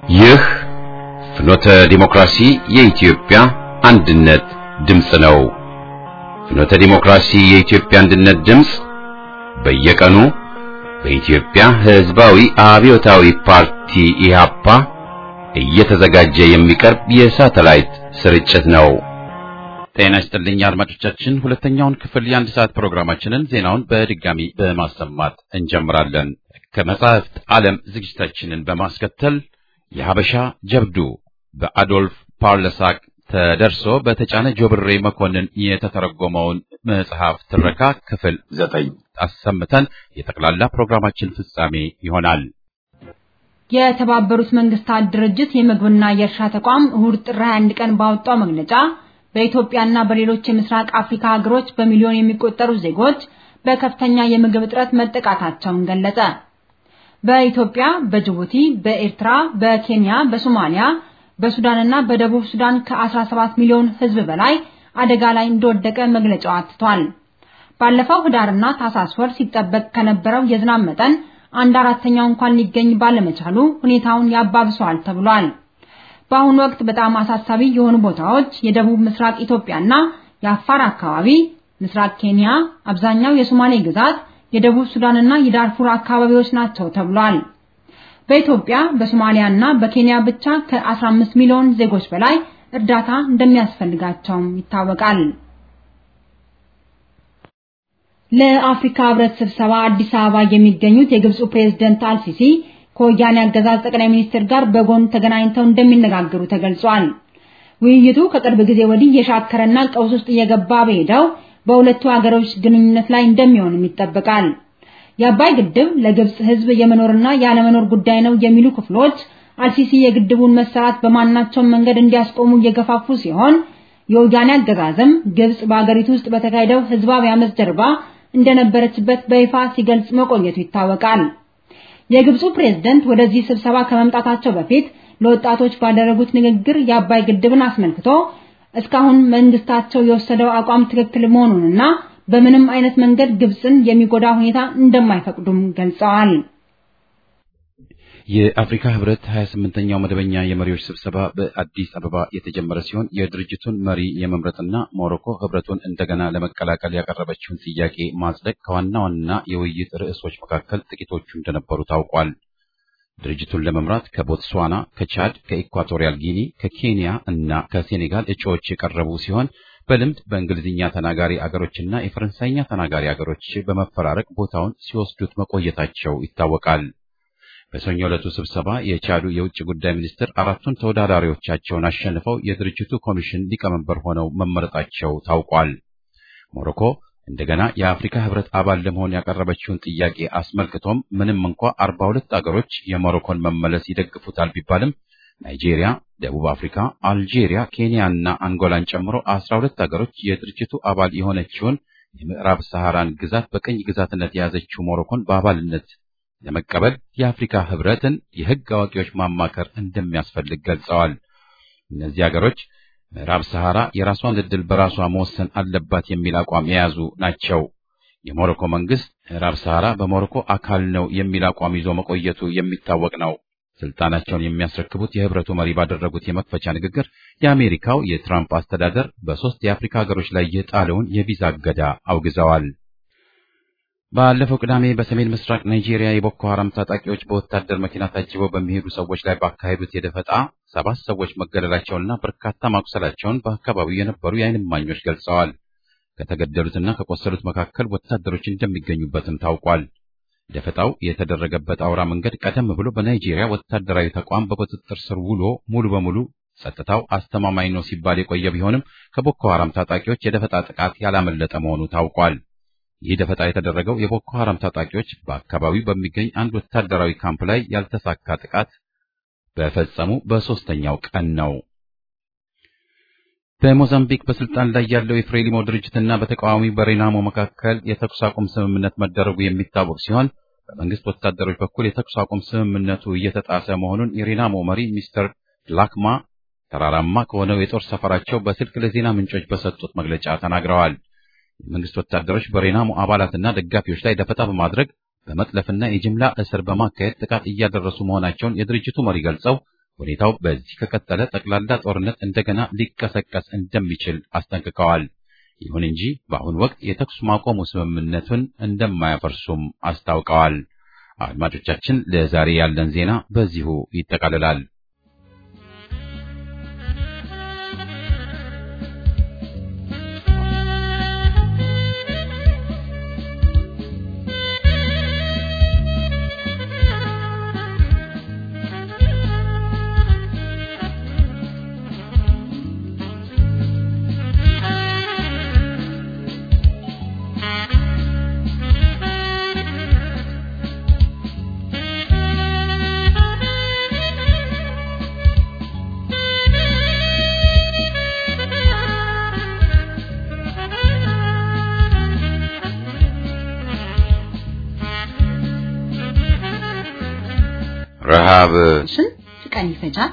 ይህ ፍኖተ ዲሞክራሲ የኢትዮጵያ አንድነት ድምፅ ነው። ፍኖተ ዲሞክራሲ የኢትዮጵያ አንድነት ድምፅ በየቀኑ በኢትዮጵያ ሕዝባዊ አብዮታዊ ፓርቲ ኢህአፓ እየተዘጋጀ የሚቀርብ የሳተላይት ስርጭት ነው። ጤና ይስጥልኝ አድማጮቻችን፣ ሁለተኛውን ክፍል የአንድ ሰዓት ፕሮግራማችንን ዜናውን በድጋሚ በማሰማት እንጀምራለን። ከመጻሕፍት ዓለም ዝግጅታችንን በማስከተል የሀበሻ ጀብዱ በአዶልፍ ፓርለሳክ ተደርሶ በተጫነ ጆብሬ መኮንን የተተረጎመውን መጽሐፍ ትረካ ክፍል ዘጠኝ አሰምተን የጠቅላላ ፕሮግራማችን ፍጻሜ ይሆናል። የተባበሩት መንግስታት ድርጅት የምግብና የእርሻ ተቋም እሁድ ጥር 21 ቀን ባወጣው መግለጫ በኢትዮጵያና በሌሎች የምስራቅ አፍሪካ ሀገሮች በሚሊዮን የሚቆጠሩ ዜጎች በከፍተኛ የምግብ እጥረት መጠቃታቸውን ገለጸ። በኢትዮጵያ፣ በጅቡቲ፣ በኤርትራ፣ በኬንያ፣ በሶማሊያ፣ በሱዳንና በደቡብ ሱዳን ከ17 ሚሊዮን ሕዝብ በላይ አደጋ ላይ እንደወደቀ መግለጫው አትቷል። ባለፈው ህዳርና ታህሳስ ወር ሲጠበቅ ከነበረው የዝናብ መጠን አንድ አራተኛው እንኳን ሊገኝ ባለመቻሉ ሁኔታውን ያባብሰዋል ተብሏል። በአሁኑ ወቅት በጣም አሳሳቢ የሆኑ ቦታዎች የደቡብ ምስራቅ ኢትዮጵያና የአፋር አካባቢ፣ ምስራቅ ኬንያ፣ አብዛኛው የሶማሌ ግዛት፣ የደቡብ ሱዳንና የዳርፉር አካባቢዎች ናቸው ተብሏል። በኢትዮጵያ በሶማሊያና በኬንያ ብቻ ከ15 ሚሊዮን ዜጎች በላይ እርዳታ እንደሚያስፈልጋቸውም ይታወቃል። ለአፍሪካ ህብረት ስብሰባ አዲስ አበባ የሚገኙት የግብፁ ፕሬዝደንት አልሲሲ ከወያኔ አገዛዝ ጠቅላይ ሚኒስትር ጋር በጎን ተገናኝተው እንደሚነጋገሩ ተገልጿል። ውይይቱ ከቅርብ ጊዜ ወዲህ የሻከረና ቀውስ ውስጥ እየገባ በሄደው በሁለቱ ሀገሮች ግንኙነት ላይ እንደሚሆንም ይጠበቃል። የአባይ ግድብ ለግብፅ ህዝብ የመኖርና ያለመኖር ጉዳይ ነው የሚሉ ክፍሎች አልሲሲ የግድቡን መሰራት በማናቸውም መንገድ እንዲያስቆሙ እየገፋፉ ሲሆን የወያኔ አገዛዝም ግብፅ በአገሪቱ ውስጥ በተካሄደው ህዝባዊ አመፅ ጀርባ እንደነበረችበት በይፋ ሲገልጽ መቆየቱ ይታወቃል። የግብፁ ፕሬዝደንት ወደዚህ ስብሰባ ከመምጣታቸው በፊት ለወጣቶች ባደረጉት ንግግር የአባይ ግድብን አስመልክቶ እስካሁን መንግስታቸው የወሰደው አቋም ትክክል መሆኑንና በምንም አይነት መንገድ ግብፅን የሚጎዳ ሁኔታ እንደማይፈቅዱም ገልጸዋል። የአፍሪካ ህብረት 28ኛው መደበኛ የመሪዎች ስብሰባ በአዲስ አበባ የተጀመረ ሲሆን የድርጅቱን መሪ የመምረጥና ሞሮኮ ህብረቱን እንደገና ለመቀላቀል ያቀረበችውን ጥያቄ ማጽደቅ ከዋና ዋና የውይይት ርዕሶች መካከል ጥቂቶቹ እንደነበሩ ታውቋል። ድርጅቱን ለመምራት ከቦትስዋና፣ ከቻድ፣ ከኢኳቶሪያል ጊኒ፣ ከኬንያ እና ከሴኔጋል እጩዎች የቀረቡ ሲሆን በልምድ በእንግሊዝኛ ተናጋሪ አገሮችና የፈረንሳይኛ ተናጋሪ አገሮች በመፈራረቅ ቦታውን ሲወስዱት መቆየታቸው ይታወቃል። በሰኞ ዕለቱ ስብሰባ የቻዱ የውጭ ጉዳይ ሚኒስትር አራቱን ተወዳዳሪዎቻቸውን አሸንፈው የድርጅቱ ኮሚሽን ሊቀመንበር ሆነው መመረጣቸው ታውቋል። ሞሮኮ እንደገና የአፍሪካ ህብረት አባል ለመሆን ያቀረበችውን ጥያቄ አስመልክቶም ምንም እንኳ አርባ ሁለት አገሮች የሞሮኮን መመለስ ይደግፉታል ቢባልም ናይጄሪያ፣ ደቡብ አፍሪካ፣ አልጄሪያ፣ ኬንያ እና አንጎላን ጨምሮ አስራ ሁለት አገሮች የድርጅቱ አባል የሆነችውን የምዕራብ ሰሐራን ግዛት በቅኝ ግዛትነት የያዘችው ሞሮኮን በአባልነት ለመቀበል የአፍሪካ ህብረትን የህግ አዋቂዎች ማማከር እንደሚያስፈልግ ገልጸዋል። እነዚህ አገሮች ምዕራብ ሰሐራ የራሷን ዕድል በራሷ መወሰን አለባት የሚል አቋም የያዙ ናቸው። የሞሮኮ መንግስት ምዕራብ ሰሐራ በሞሮኮ አካል ነው የሚል አቋም ይዞ መቆየቱ የሚታወቅ ነው። ስልጣናቸውን የሚያስረክቡት የህብረቱ መሪ ባደረጉት የመክፈቻ ንግግር የአሜሪካው የትራምፕ አስተዳደር በሦስት የአፍሪካ ሀገሮች ላይ የጣለውን የቪዛ እገዳ አውግዘዋል። ባለፈው ቅዳሜ በሰሜን ምስራቅ ናይጄሪያ የቦኮ ሐራም ታጣቂዎች በወታደር መኪና ታጅበው በሚሄዱ ሰዎች ላይ ባካሄዱት የደፈጣ ሰባት ሰዎች መገደላቸውንና በርካታ ማቁሰላቸውን በአካባቢው የነበሩ የዓይን እማኞች ገልጸዋል። ከተገደሉትና ከቆሰሉት መካከል ወታደሮች እንደሚገኙበትም ታውቋል። ደፈጣው የተደረገበት አውራ መንገድ ቀደም ብሎ በናይጄሪያ ወታደራዊ ተቋም በቁጥጥር ስር ውሎ ሙሉ በሙሉ ጸጥታው አስተማማኝ ነው ሲባል የቆየ ቢሆንም ከቦኮ ሐራም ታጣቂዎች የደፈጣ ጥቃት ያላመለጠ መሆኑ ታውቋል። ይህ ደፈጣ የተደረገው የቦኮ ሐራም ታጣቂዎች በአካባቢው በሚገኝ አንድ ወታደራዊ ካምፕ ላይ ያልተሳካ ጥቃት በፈጸሙ በሦስተኛው ቀን ነው። በሞዛምቢክ በስልጣን ላይ ያለው የፍሬሊሞ ድርጅትና በተቃዋሚ በሬናሞ መካከል የተኩስ አቁም ስምምነት መደረጉ የሚታወቅ ሲሆን በመንግስት ወታደሮች በኩል የተኩስ አቁም ስምምነቱ እየተጣሰ መሆኑን የሬናሞ መሪ ሚስተር ላክማ ተራራማ ከሆነው የጦር ሰፈራቸው በስልክ ለዜና ምንጮች በሰጡት መግለጫ ተናግረዋል። የመንግስት ወታደሮች በሬናሞ አባላትና ደጋፊዎች ላይ ደፈጣ በማድረግ በመጥለፍና የጅምላ እስር በማካሄድ ጥቃት እያደረሱ መሆናቸውን የድርጅቱ መሪ ገልጸው ሁኔታው በዚህ ከቀጠለ ጠቅላላ ጦርነት እንደገና ሊቀሰቀስ እንደሚችል አስጠንቅቀዋል። ይሁን እንጂ በአሁኑ ወቅት የተኩስ ማቆሙ ስምምነቱን እንደማያፈርሱም አስታውቀዋል። አድማጮቻችን፣ ለዛሬ ያለን ዜና በዚሁ ይጠቃልላል። ረሃብ ስንት ቀን ይፈጃል?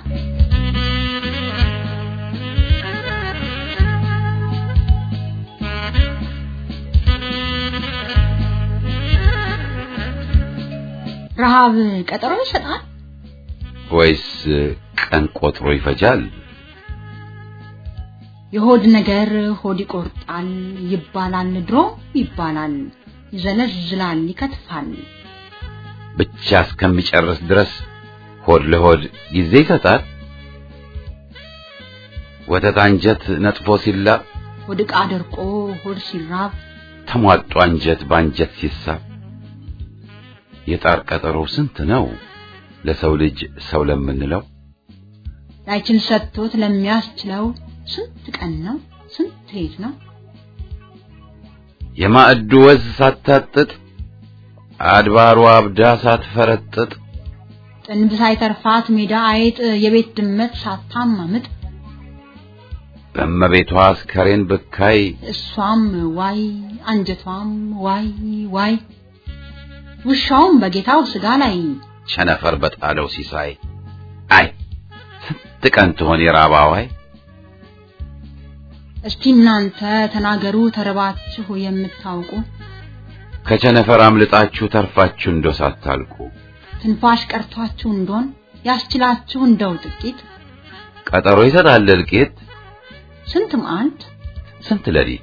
ረሃብ ቀጠሮ ይሰጣል ወይስ ቀን ቆጥሮ ይፈጃል? የሆድ ነገር ሆድ ይቆርጣል ይባላል፣ ድሮ ይባላል፣ ይዘለዝላል፣ ይከትፋል። ብቻ እስከሚጨርስ ድረስ ሆድ ለሆድ ጊዜ ይሰጣል። ወተት አንጀት ነጥፎ ሲላብ ሆድ ዕቃ ደርቆ ሆድ ሲራብ ተሟጦ አንጀት በአንጀት ሲሳብ የጣር ቀጠሮ ስንት ነው ለሰው ልጅ ሰው ለምንለው ላይችል ሰጥቶት ለሚያስችለው ስንት ቀን ነው ስንት ሌት ነው የማዕዱ ወዝ ሳታጥጥ አድባሩ አብዳ ሳትፈረጥጥ ጥንብ ሳይተርፋት ሜዳ አይጥ የቤት ድመት ሳታማምጥ በእመቤቷ አስከሬን ብካይ እሷም ዋይ አንጀቷም ዋይ ዋይ ውሻውም በጌታው ስጋ ላይ ቸነፈር በጣለው ሲሳይ አይ ስንት ቀን ትሆን የራባዋይ እስቲ እናንተ ተናገሩ ተረባችሁ የምታውቁ ከቸነፈር አምልጣችሁ ተርፋችሁ እንደው ሳታልቁ ትንፋሽ ቀርቷችሁ እንደሆን ያስችላችሁ እንደው ጥቂት ቀጠሮ ይሰጣል እልቂት ስንት መዓልት ስንት ሌሊት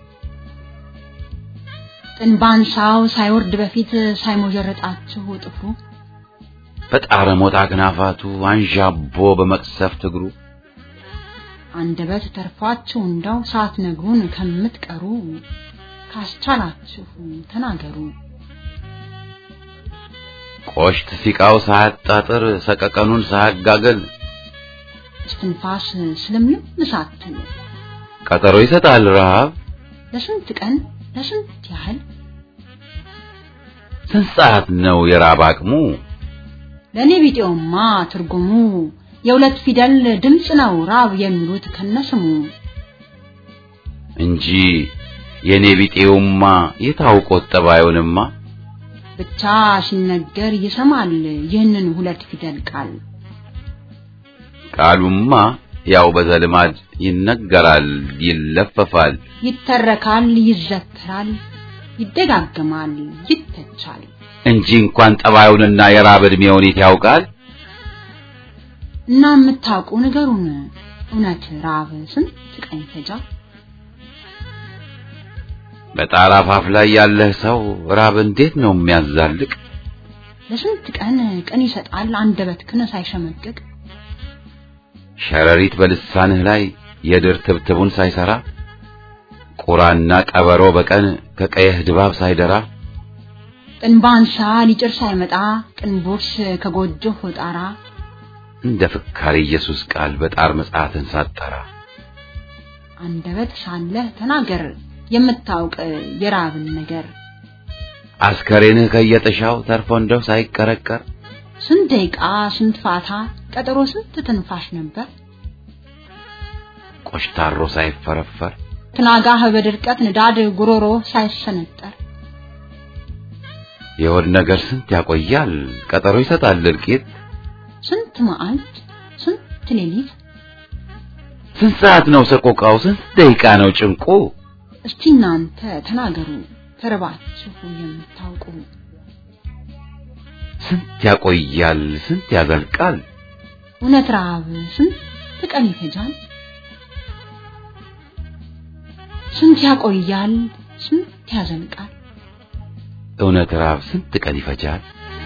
ጥንባንሳው ሳይወርድ በፊት ሳይሞጀረጣችሁ ጥፍሩ በጣረ ሞጣ አክናፋቱ አንዣቦ በመቅሰፍት እግሩ አንደበት ተርፏችሁ እንደው ሳትነግሩን ከምትቀሩ ካስቻላችሁ ተናገሩ። ቆሽት ሲቃው ሳያጣጥር ሰቀቀኑን ሳያጋገል እስትንፋስ ስለምንም ሳትል ቀጠሮ ይሰጣል ረሃብ ለስንት ቀን ለስንት ያህል ስንት ሰዓት ነው የራብ አቅሙ ለእኔ ቢጤውማ ትርጉሙ የሁለት ፊደል ድምፅ ነው ራብ የሚሉት ከነስሙ እንጂ የኔ ቢጤውማ የታውቆት ጠባዩንማ ብቻ ሲነገር ይሰማል ይህንን ሁለት ፊደል ቃል ቃሉማ ያው በዘልማድ ይነገራል ይለፈፋል ይተረካል ይዘከራል ይደጋገማል ይተቻል እንጂ እንኳን ጠባዩንና የራብ ዕድሜውን የት ያውቃል እና የምታውቁ ንገሩን እውነት ራብ ስንት ቀን ይፈጃል በጣራ አፋፍ ላይ ያለህ ሰው ራብ እንዴት ነው የሚያዛልቅ ለስንት ቀን ቀን ይሰጣል አንደበትክን ሳይሸመቅቅ ሸረሪት በልሳንህ ላይ የድር ትብትቡን ሳይሰራ ቁራና ቀበሮ በቀን ከቀየህ ድባብ ሳይደራ ጥንባንሳ ሊጭር ሳይመጣ ቅንቦርስ ከጎጆህ ጣራ እንደ ፍካሪ ኢየሱስ ቃል በጣር መጽሐፍን ሳጠራ አንደበት ሳለህ ተናገር የምታውቅ የራብን ነገር አስከሬንህ ከየጥሻው ተርፎ እንደው ሳይቀረቀር ስንት ደቂቃ ስንት ፋታ ቀጠሮ ስንት ትንፋሽ ነበር ቆሽታሮ ሳይፈረፈር ትናጋህ በድርቀት ንዳድ ጉሮሮ ሳይሰነጠር የሆድ ነገር ስንት ያቆያል ቀጠሮ ይሰጣል እልቂት ስንት መዓልት ስንት ሌሊት ስንት ሰዓት ነው ሰቆቃው ስንት ደቂቃ ነው ጭንቁ እስቲ እናንተ ተናገሩ ተርባችሁ የምታውቁ ስንት ያቆያል ስንት ያዘልቃል እውነት ረሃብ ስንት ቀን ይፈጃል? ስንት ያቆያል? ስንት ያዘልቃል? እውነት ረሃብ ስንት ቀን ይፈጃል?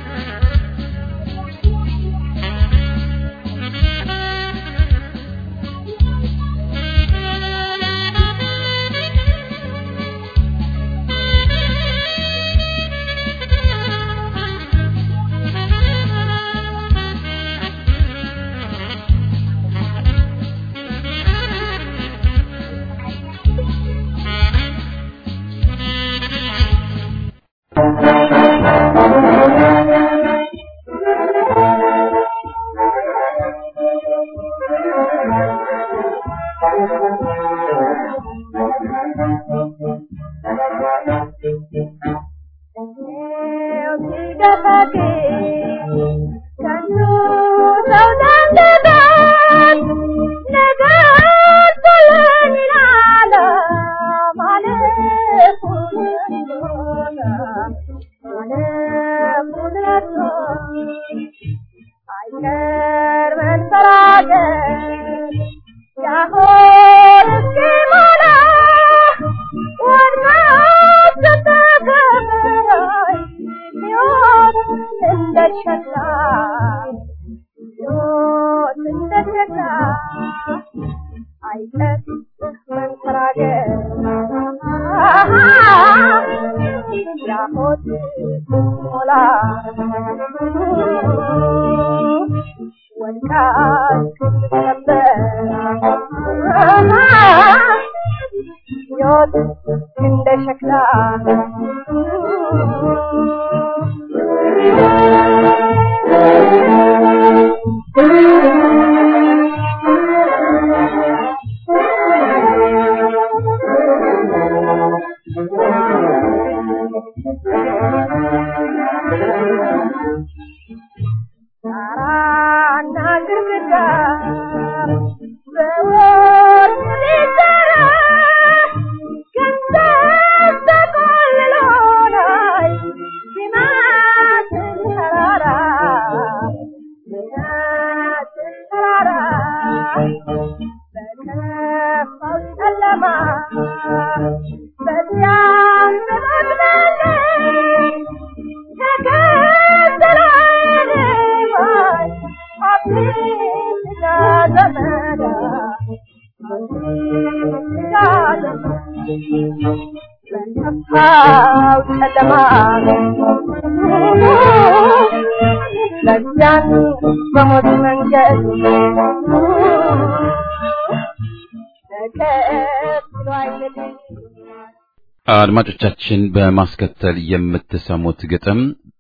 አድማጮቻችን በማስከተል የምትሰሙት ግጥም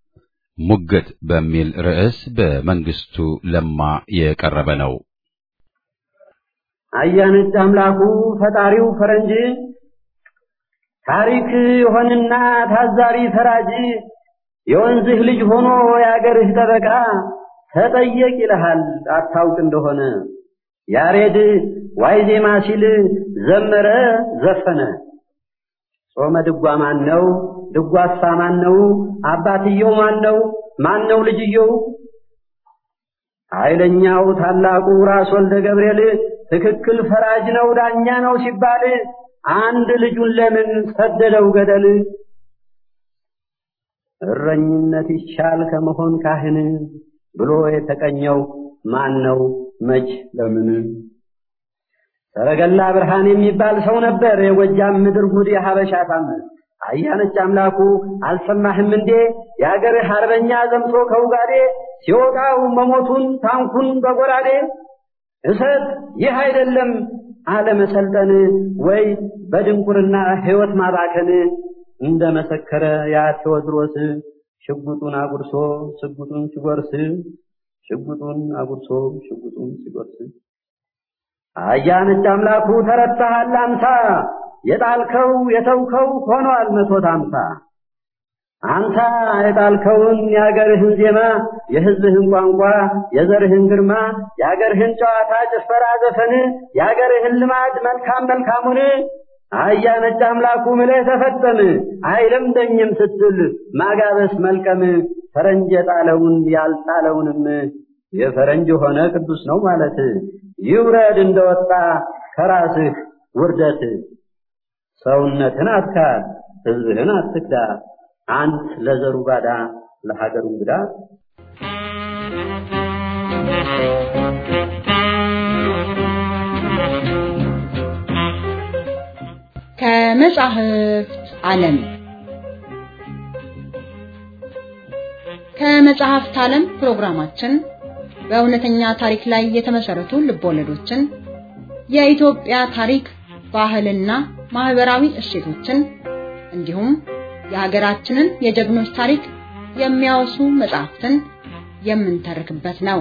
ሙግት በሚል ርዕስ በመንግስቱ ለማ የቀረበ ነው። አያነጭ አምላኩ ፈጣሪው ፈረንጅ ታሪክ የሆንና ታዛሪ ፈራጅ የወንዝህ ልጅ ሆኖ የአገርህ ጠበቃ ተጠየቅ ይልሃል አታውቅ እንደሆነ ያሬድ ዋይ ዜማ ሲል ዘመረ ዘፈነ። ጾመ ድጓ ማን ነው? ድጓሳ ማን ነው? አባትየው ማን ነው? ማን ነው ልጅየው? ኃይለኛው ታላቁ ራስ ወልደ ገብርኤል ትክክል ፈራጅ ነው ዳኛ ነው ሲባል አንድ ልጁን ለምን ሰደደው ገደል? እረኝነት ይሻል ከመሆን ካህን ብሎ የተቀኘው ማን ነው መች ለምን? ሰረገላ ብርሃን የሚባል ሰው ነበር የጎጃም ምድር ጉድ የሀበሻ ታምር። አያነች አምላኩ አልሰማህም እንዴ የአገርህ አርበኛ ዘምቶ ከውጋዴ ሲወጣው መሞቱን ታንኩን በጎራዴ እሰት ይህ አይደለም አለመሰልጠን ወይ በድንቁርና ሕይወት ማባከን እንደ መሰከረ ያ ቴዎድሮስ ሽጉጡን አጉርሶ ሽጉጡን ሲጎርስ ሽጉጡን አጉርሶ ሽጉጡን ሲጎርስ አያነች አምላኩ ተረታሃል አምሳ የጣልከው የተውከው ሆኗል መቶት አምሳ አንተ የጣልከውን የአገርህን ዜማ የሕዝብህን ቋንቋ የዘርህን ግርማ የአገርህን ጨዋታ ጭፈራ ዘፈን የአገርህን ልማድ መልካም መልካሙን አያ ነጭ አምላኩ ምለህ ተፈጠም አይለምደኝም ስትል ማጋበስ መልቀም ፈረንጅ የጣለውን ያልጣለውንም የፈረንጅ ሆነ ቅዱስ ነው ማለት ይውረድ እንደወጣ ከራስህ ውርደት። ሰውነትን አትካድ፣ ሕዝብህን አትክዳ፣ አንት ለዘሩ ባዳ ለሀገሩ እንግዳ። ከመጻሕፍት ዓለም ከመጽሐፍት ዓለም ፕሮግራማችን በእውነተኛ ታሪክ ላይ የተመሰረቱ ልቦለዶችን፣ የኢትዮጵያ ታሪክ፣ ባህልና ማህበራዊ እሴቶችን እንዲሁም የሀገራችንን የጀግኖች ታሪክ የሚያወሱ መጽሐፍትን የምንተርክበት ነው።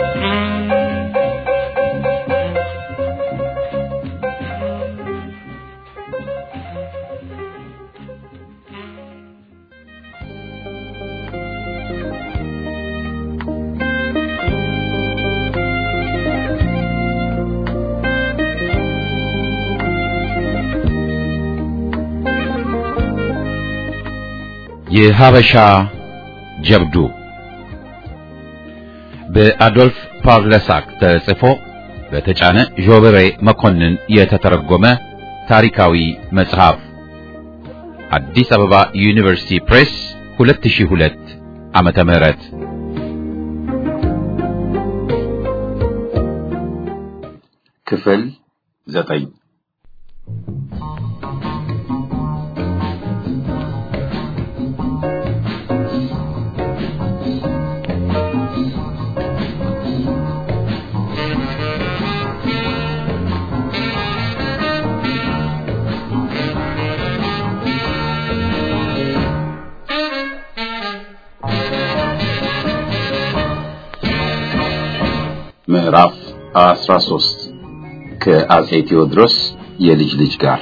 የሀበሻ ጀብዱ በአዶልፍ ፓርለሳክ ተጽፎ በተጫነ ዦበሬ መኮንን የተተረጎመ ታሪካዊ መጽሐፍ አዲስ አበባ ዩኒቨርሲቲ ፕሬስ 2002 ዓመተ ምህረት ክፍል ዘጠኝ ምዕራፍ 13 ከአጼ ቴዎድሮስ የልጅ ልጅ ጋር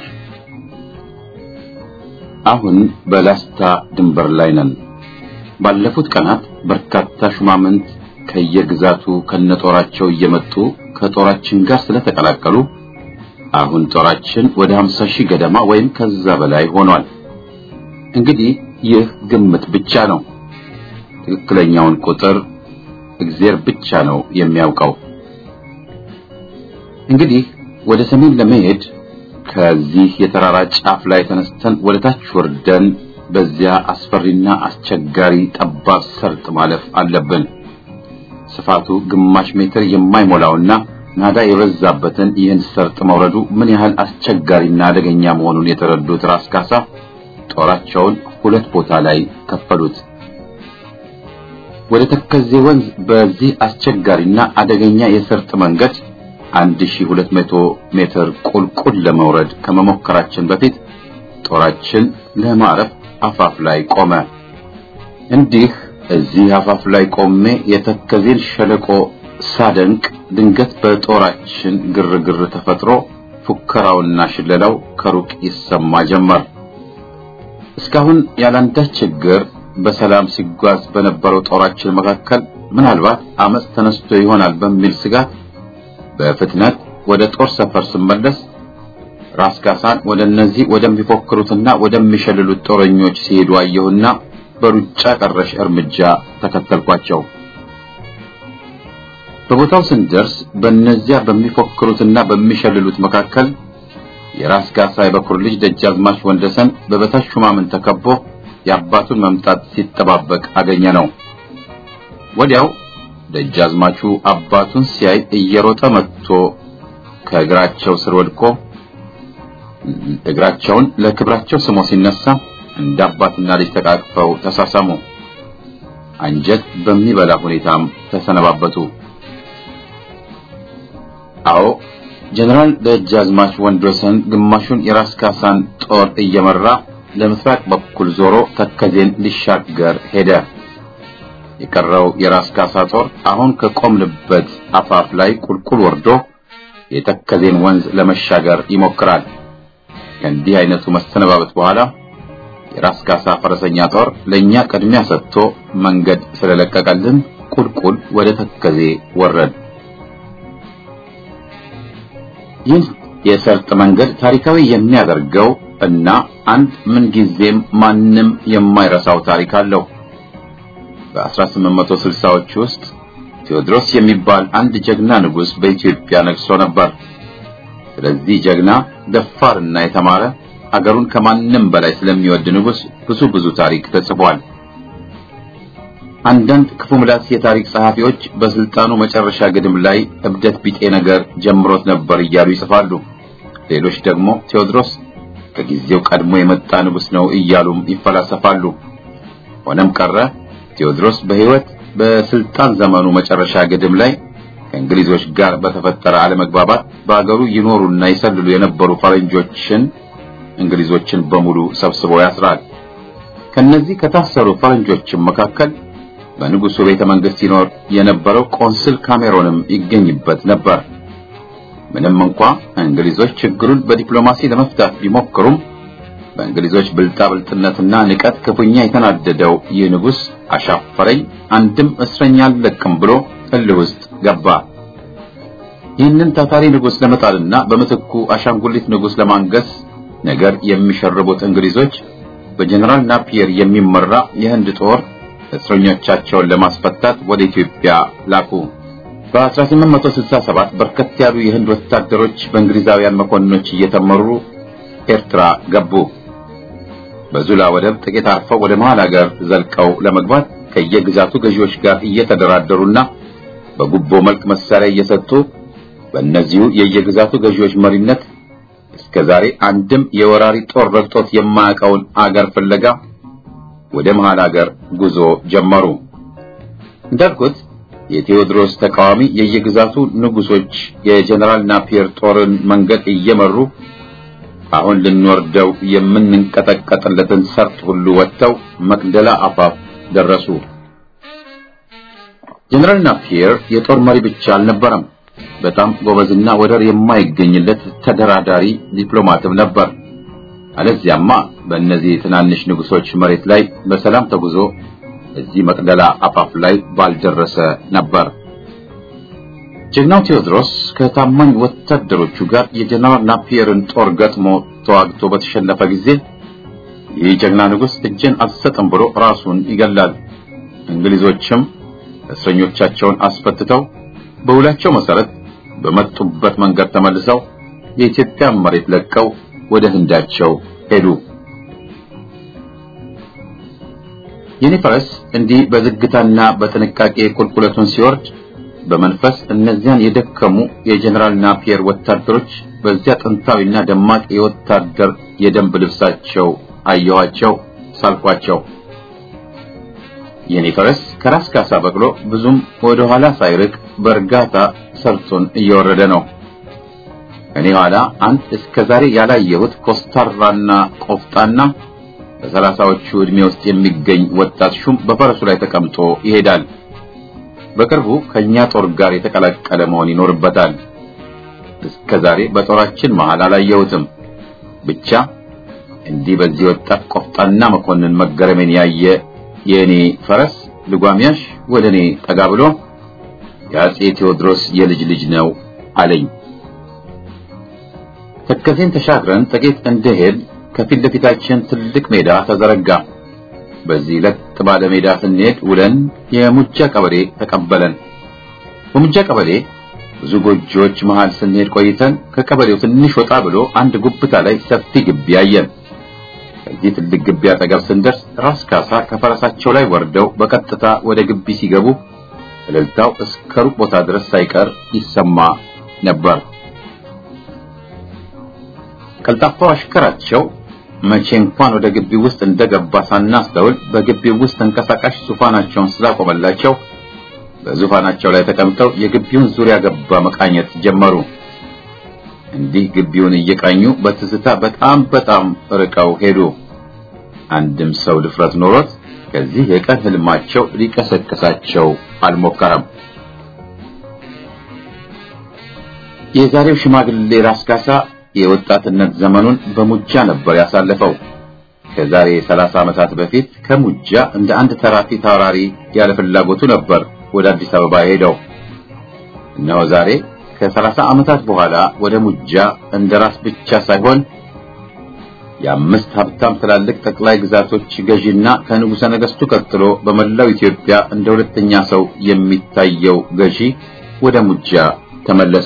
አሁን በላስታ ድንበር ላይ ነን። ባለፉት ቀናት በርካታ ሹማምንት ከየግዛቱ ከነጦራቸው እየመጡ ከጦራችን ጋር ስለተቀላቀሉ አሁን ጦራችን ወደ 50 ሺህ ገደማ ወይም ከዛ በላይ ሆኗል። እንግዲህ ይህ ግምት ብቻ ነው። ትክክለኛውን ቁጥር እግዚአብሔር ብቻ ነው የሚያውቀው። እንግዲህ ወደ ሰሜን ለመሄድ ከዚህ የተራራ ጫፍ ላይ ተነስተን ወደ ታች ወርደን በዚያ አስፈሪና አስቸጋሪ ጠባብ ሰርጥ ማለፍ አለብን። ስፋቱ ግማሽ ሜትር የማይሞላውና ናዳ የበዛበትን ይህን ሰርጥ መውረዱ ምን ያህል አስቸጋሪና አደገኛ መሆኑን የተረዱት ራስ ካሳ ጦራቸውን ሁለት ቦታ ላይ ከፈሉት። ወደ ተከዜ ወንዝ በዚህ አስቸጋሪና አደገኛ የሰርጥ መንገድ 1200 ሜትር ቁልቁል ለመውረድ ከመሞከራችን በፊት ጦራችን ለማረፍ አፋፍ ላይ ቆመ። እንዲህ እዚህ አፋፍ ላይ ቆሜ የተከዜን ሸለቆ ሳደንቅ ድንገት በጦራችን ግርግር ተፈጥሮ ፉከራውና ሽለላው ከሩቅ ይሰማ ጀመር። እስካሁን ያላንዳች ችግር በሰላም ሲጓዝ በነበረው ጦራችን መካከል ምናልባት አመፅ ተነስቶ ይሆናል በሚል ስጋት በፍጥነት ወደ ጦር ሰፈር ስመለስ ራስ ካሳን ወደ እነዚህ ወደሚፎክሩትና ወደሚሸልሉት ጦረኞች ሲሄዱ አየሁና በሩጫ ቀረሽ እርምጃ ተከተልኳቸው። በቦታው ስንደርስ በእነዚያ በሚፎክሩትና በሚሸልሉት መካከል የራስ ካሳ የበኩር ልጅ ደጃዝማች ወንደሰን በበታች ሹማምን ተከቦ የአባቱን መምጣት ሲጠባበቅ አገኘ ነው። ወዲያው ደጃዝማቹ አባቱን ሲያይ እየሮጠ መጥቶ ከእግራቸው ስር ወድቆ እግራቸውን ለክብራቸው ስሞ ሲነሳ እንደ አባትና ልጅ ተቃቅፈው ተሳሳሙ። አንጀት በሚበላ ሁኔታም ተሰነባበቱ። አዎ ጀነራል ደጃዝማች ወንድወሰን ግማሹን የራስ ካሳን ጦር እየመራ ለምስራቅ በኩል ዞሮ ተከዜን ሊሻገር ሄደ። የቀረው የራስ ካሳ ጦር አሁን ከቆምንበት አፋፍ ላይ ቁልቁል ወርዶ የተከዜን ወንዝ ለመሻገር ይሞክራል። ከእንዲህ አይነቱ መሰነባበት በኋላ የራስ ካሳ ፈረሰኛ ጦር ለኛ ቅድሚያ ሰጥቶ መንገድ ስለለቀቀልን ቁልቁል ወደ ተከዜ ወረድ። ይህ የሰርጥ መንገድ ታሪካዊ የሚያደርገው እና አንድ ምንጊዜም ማንም የማይረሳው ታሪክ አለው። በ1860ዎች ውስጥ ቴዎድሮስ የሚባል አንድ ጀግና ንጉሥ በኢትዮጵያ ነግሶ ነበር። ስለዚህ ጀግና ደፋርና የተማረ አገሩን ከማንም በላይ ስለሚወድ ንጉሥ ብዙ ብዙ ታሪክ ተጽፏል። አንዳንድ ክፉ ምላስ የታሪክ ጸሐፊዎች በስልጣኑ መጨረሻ ግድም ላይ እብደት ቢጤ ነገር ጀምሮት ነበር እያሉ ይጽፋሉ። ሌሎች ደግሞ ቴዎድሮስ ከጊዜው ቀድሞ የመጣ ንጉሥ ነው እያሉም ይፈላሰፋሉ። ሆነም ቀረ ቴዎድሮስ በሕይወት በስልጣን ዘመኑ መጨረሻ ግድም ላይ ከእንግሊዞች ጋር በተፈጠረ አለመግባባት በአገሩ ይኖሩና ይሰልሉ የነበሩ ፈረንጆችን እንግሊዞችን በሙሉ ሰብስቦ ያስራል። ከነዚህ ከታሰሩ ፈረንጆችም መካከል በንጉሱ ቤተ መንግስት ይኖር የነበረው ቆንስል ካሜሮንም ይገኝበት ነበር። ምንም እንኳ እንግሊዞች ችግሩን በዲፕሎማሲ ለመፍታት ቢሞክሩም በእንግሊዞች ብልጣብልጥነትና ንቀት ክፉኛ የተናደደው ይህ ንጉሥ አሻፈረኝ፣ አንድም እስረኛ አልለቅም ብሎ እልህ ውስጥ ገባ። ይህንን ታታሪ ንጉሥ ለመጣልና በምትኩ አሻንጉሊት ንጉሥ ለማንገስ ነገር የሚሸርቡት እንግሊዞች በጀነራል ናፒየር የሚመራ የህንድ ጦር እስረኞቻቸውን ለማስፈታት ወደ ኢትዮጵያ ላኩ። በ1867 በርከት ያሉ የህንድ ወታደሮች በእንግሊዛውያን መኮንኖች እየተመሩ ኤርትራ ገቡ። በዙላ ወደብ ጥቂት አርፈው ወደ መሃል ሀገር ዘልቀው ለመግባት ከየግዛቱ ገዢዎች ጋር እየተደራደሩና በጉቦ መልክ መሳሪያ እየሰጡ በእነዚሁ የየግዛቱ ገዢዎች መሪነት እስከ ዛሬ አንድም የወራሪ ጦር ረግጦት የማያውቀውን አገር ፍለጋ ወደ መሃል ሀገር ጉዞ ጀመሩ። እንዳልኩት የቴዎድሮስ ተቃዋሚ የየግዛቱ ንጉሶች የጀነራል ናፒየር ጦርን መንገድ እየመሩ አሁን ልንወርደው የምንንቀጠቀጥለትን ሰርጥ ሁሉ ወጥተው መቅደላ አፋፍ ደረሱ። ጀነራል ናፒየር የጦር መሪ ብቻ አልነበረም። በጣም ጎበዝና ወደር የማይገኝለት ተደራዳሪ ዲፕሎማትም ነበር። አለዚያማ በእነዚህ ትናንሽ ንጉሶች መሬት ላይ በሰላም ተጉዞ እዚህ መቅደላ አፋፍ ላይ ባልደረሰ ነበር። ጀግናው ቴዎድሮስ ከታማኝ ወታደሮቹ ጋር የጀነራል ናፒየርን ጦር ገጥሞ ተዋግቶ በተሸነፈ ጊዜ ይህ ጀግና ንጉሥ እጄን አልሰጥም ብሎ ራሱን ይገላል። እንግሊዞችም እስረኞቻቸውን አስፈትተው በውላቸው መሰረት በመጡበት መንገድ ተመልሰው የኢትዮጵያን መሬት ለቀው ወደ ህንዳቸው ሄዱ። የኔ ፈረስ እንዲህ በዝግታና በጥንቃቄ ቁልቁለቱን ሲወርድ በመንፈስ እነዚያን የደከሙ የጀነራል ናፒየር ወታደሮች በዚያ ጥንታዊና ደማቅ የወታደር የደንብ ልብሳቸው አየኋቸው፣ ሳልኳቸው። የኔ ፈረስ ከራስ ካሳ በቅሎ ብዙም ወደ ኋላ ሳይርቅ በእርጋታ ሰርቱን እየወረደ ነው። እኔ ኋላ አንድ እስከ ዛሬ ያላየሁት ኮስታራና ቆፍጣና በሰላሳዎቹ ዕድሜ ውስጥ የሚገኝ ወጣት ሹም በፈረሱ ላይ ተቀምጦ ይሄዳል። በቅርቡ ከኛ ጦር ጋር የተቀላቀለ መሆን ይኖርበታል። እስከ ዛሬ በጦራችን መሃል አላየሁትም። ብቻ እንዲህ በዚህ ወጣት ቆፍጣና መኮንን መገረሜን ያየ የእኔ ፈረስ ልጓሚያሽ ወደ እኔ ጠጋ ብሎ የአጼ ቴዎድሮስ የልጅ ልጅ ነው አለኝ። ተከዜን ተሻግረን ጥቂት እንደሄድ ከፊት ለፊታችን ትልቅ ሜዳ ተዘረጋ። በዚህ ለጥ ባለ ሜዳ ስንሄድ ውለን የሙጃ ቀበሌ ተቀበለን። በሙጃ ቀበሌ ብዙ ጎጆዎች መሃል ስንሄድ ቆይተን ከቀበሌው ትንሽ ወጣ ብሎ አንድ ጉብታ ላይ ሰፊ ግቢ አየን። ከዚህ ትልቅ ግቢ አጠገብ ስንደርስ ራስ ካሳ ከፈረሳቸው ላይ ወርደው በቀጥታ ወደ ግቢ ሲገቡ እልልታው እስከ ሩቅ ቦታ ድረስ ሳይቀር ይሰማ ነበር። ቀልጣፋው አሽከራቸው መቼ እንኳን ወደ ግቢው ውስጥ እንደገባ ሳናስተውል በግቢው ውስጥ ተንቀሳቃሽ ዙፋናቸውን ስላቆመላቸው በዙፋናቸው ላይ ተቀምጠው የግቢውን ዙሪያ ገባ መቃኘት ጀመሩ። እንዲህ ግቢውን እየቃኙ በትዝታ በጣም በጣም ርቀው ሄዱ። አንድም ሰው ድፍረት ኖሮት ከዚህ የቀን ህልማቸው ሊቀሰቅሳቸው አልሞከረም። የዛሬው ሽማግሌ ራስ ካሳ የወጣትነት ዘመኑን በሙጃ ነበር ያሳለፈው። ከዛሬ ሰላሳ ዓመታት በፊት ከሙጃ እንደ አንድ ተራፊ ታራሪ ያለ ፍላጎቱ ነበር ወደ አዲስ አበባ ሄደው። እነሆ ዛሬ ከሰላሳ ዓመታት በኋላ ወደ ሙጃ እንደ ራስ ብቻ ሳይሆን የአምስት ሀብታም ትላልቅ ጠቅላይ ግዛቶች ገዢና ከንጉሠ ነገሥቱ ቀጥሎ በመላው ኢትዮጵያ እንደ ሁለተኛ ሰው የሚታየው ገዢ ወደ ሙጃ ተመለሰ።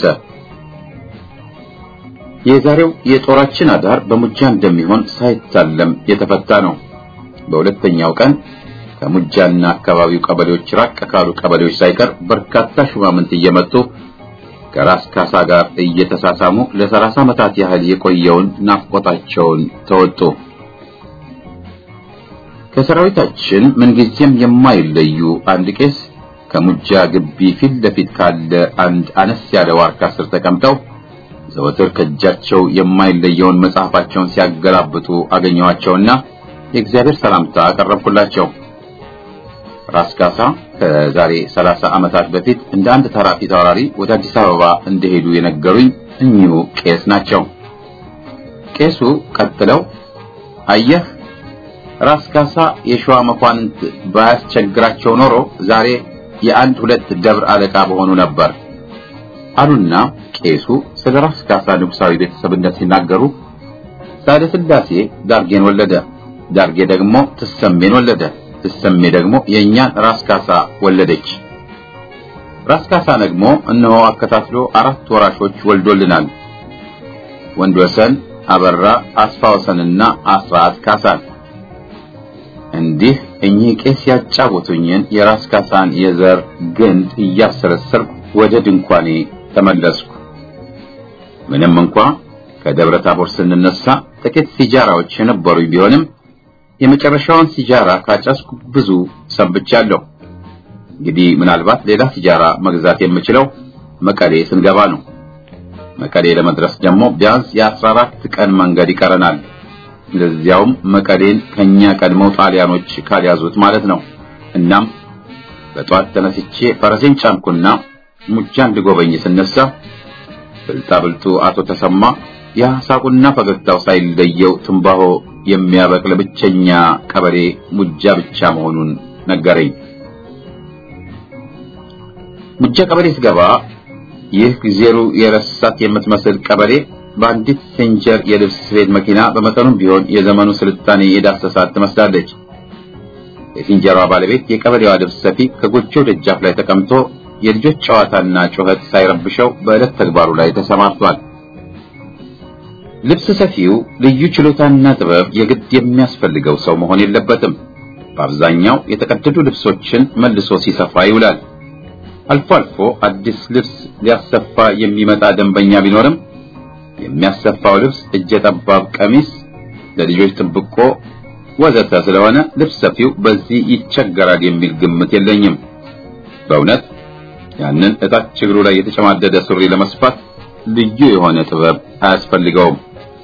የዛሬው የጦራችን አዳር በሙጃ እንደሚሆን ሳይታለም የተፈታ ነው። በሁለተኛው ቀን ከሙጃና አካባቢው ቀበሌዎች ራቅ ካሉ ቀበሌዎች ሳይቀር በርካታ ሹማምንት እየመጡ ከራስ ካሳ ጋር እየተሳሳሙ ለሰላሳ ዓመታት ያህል የቆየውን ናፍቆታቸውን ተወጡ። ከሰራዊታችን ምንጊዜም የማይለዩ አንድ ቄስ ከሙጃ ግቢ ፊት ለፊት ካለ አንድ አነስ ያለ ዋርካ ስር ተቀምጠው ዘወትር ከእጃቸው የማይለየውን መጽሐፋቸውን ሲያገላብጡ አገኘኋቸውና የእግዚአብሔር ሰላምታ አቀረብኩላቸው። ራስ ካሳ ከዛሬ ሰላሳ ዓመታት በፊት እንደ አንድ ተራ ፊት አውራሪ ወደ አዲስ አበባ እንደሄዱ የነገሩኝ እኚሁ ቄስ ናቸው። ቄሱ ቀጥለው አየህ ራስ ካሳ የሸዋ መኳንንት ባያስቸግራቸው ኖሮ ዛሬ የአንድ ሁለት ደብር አለቃ በሆኑ ነበር አሉና ቄሱ ስለ ራስ ካሳ ንጉሳዊ ቤተሰብነት ሲናገሩ ሳህለ ሥላሴ ዳርጌን ወለደ። ዳርጌ ደግሞ ትሰሜን ወለደ። ትሰሜ ደግሞ የእኛን ራስ ካሳ ወለደች። ራስ ካሳ ደግሞ እነሆ አከታትሎ አራት ወራሾች ወልዶልናል። ወንድ ወሰን፣ አበራ፣ አስፋ ወሰንና አስራት ካሳን። እንዲህ እኚህ ቄስ ያጫወቱኝን የራስ ካሳን የዘር ግንድ እያሰረሰርኩ ወደ ድንኳኔ ተመለስኩ። ምንም እንኳ ከደብረ ታቦር ስንነሳ ጥቂት ሲጃራዎች የነበሩኝ ቢሆንም የመጨረሻውን ሲጃራ ካጨስኩ ብዙ ሰንብቻለሁ። እንግዲህ ምናልባት ሌላ ሲጃራ መግዛት የምችለው መቀሌ ስንገባ ነው። መቀሌ ለመድረስ ደግሞ ቢያንስ የአስራ አራት ቀን መንገድ ይቀረናል። ለዚያውም መቀሌን ከኛ ቀድመው ጣሊያኖች ካልያዙት ማለት ነው። እናም በጧት ተነስቼ ፈረሴን ጫንኩና ሙጃ እንድጎበኝ ስነሳ ብልጣ ብልጡ አቶ ተሰማ ያ ሳቁና ፈገግታው ሳይለየው ትንባሆ የሚያበቅል ብቸኛ ቀበሌ ሙጃ ብቻ መሆኑን ነገረኝ። ሙጃ ቀበሌ ስገባ ይህ ጊዜሩ የረሳት የምትመስል ቀበሌ በአንዲት ሴንጀር የልብስ ስፌት መኪና በመጠኑም ቢሆን የዘመኑ ስልጣኔ የዳሰሳት ትመስላለች። የሲንጀሯ ባለቤት የቀበሌዋ ልብስ ሰፊ ከጎጆው ደጃፍ ላይ ተቀምጦ የልጆች ጨዋታና ጩኸት ሳይረብሸው በዕለት ተግባሩ ላይ ተሰማርቷል። ልብስ ሰፊው ልዩ ችሎታና ጥበብ የግድ የሚያስፈልገው ሰው መሆን የለበትም። በአብዛኛው የተቀደዱ ልብሶችን መልሶ ሲሰፋ ይውላል። አልፎ አልፎ አዲስ ልብስ ሊያሰፋ የሚመጣ ደንበኛ ቢኖርም የሚያሰፋው ልብስ እጀ ጠባብ ቀሚስ፣ ለልጆች ጥብቆ ወዘተ ስለሆነ ልብስ ሰፊው በዚህ ይቸገራል የሚል ግምት የለኝም። በእውነት ያንን እታች እግሩ ላይ የተጨማደደ ሱሪ ለመስፋት ልዩ የሆነ ጥበብ አያስፈልገውም።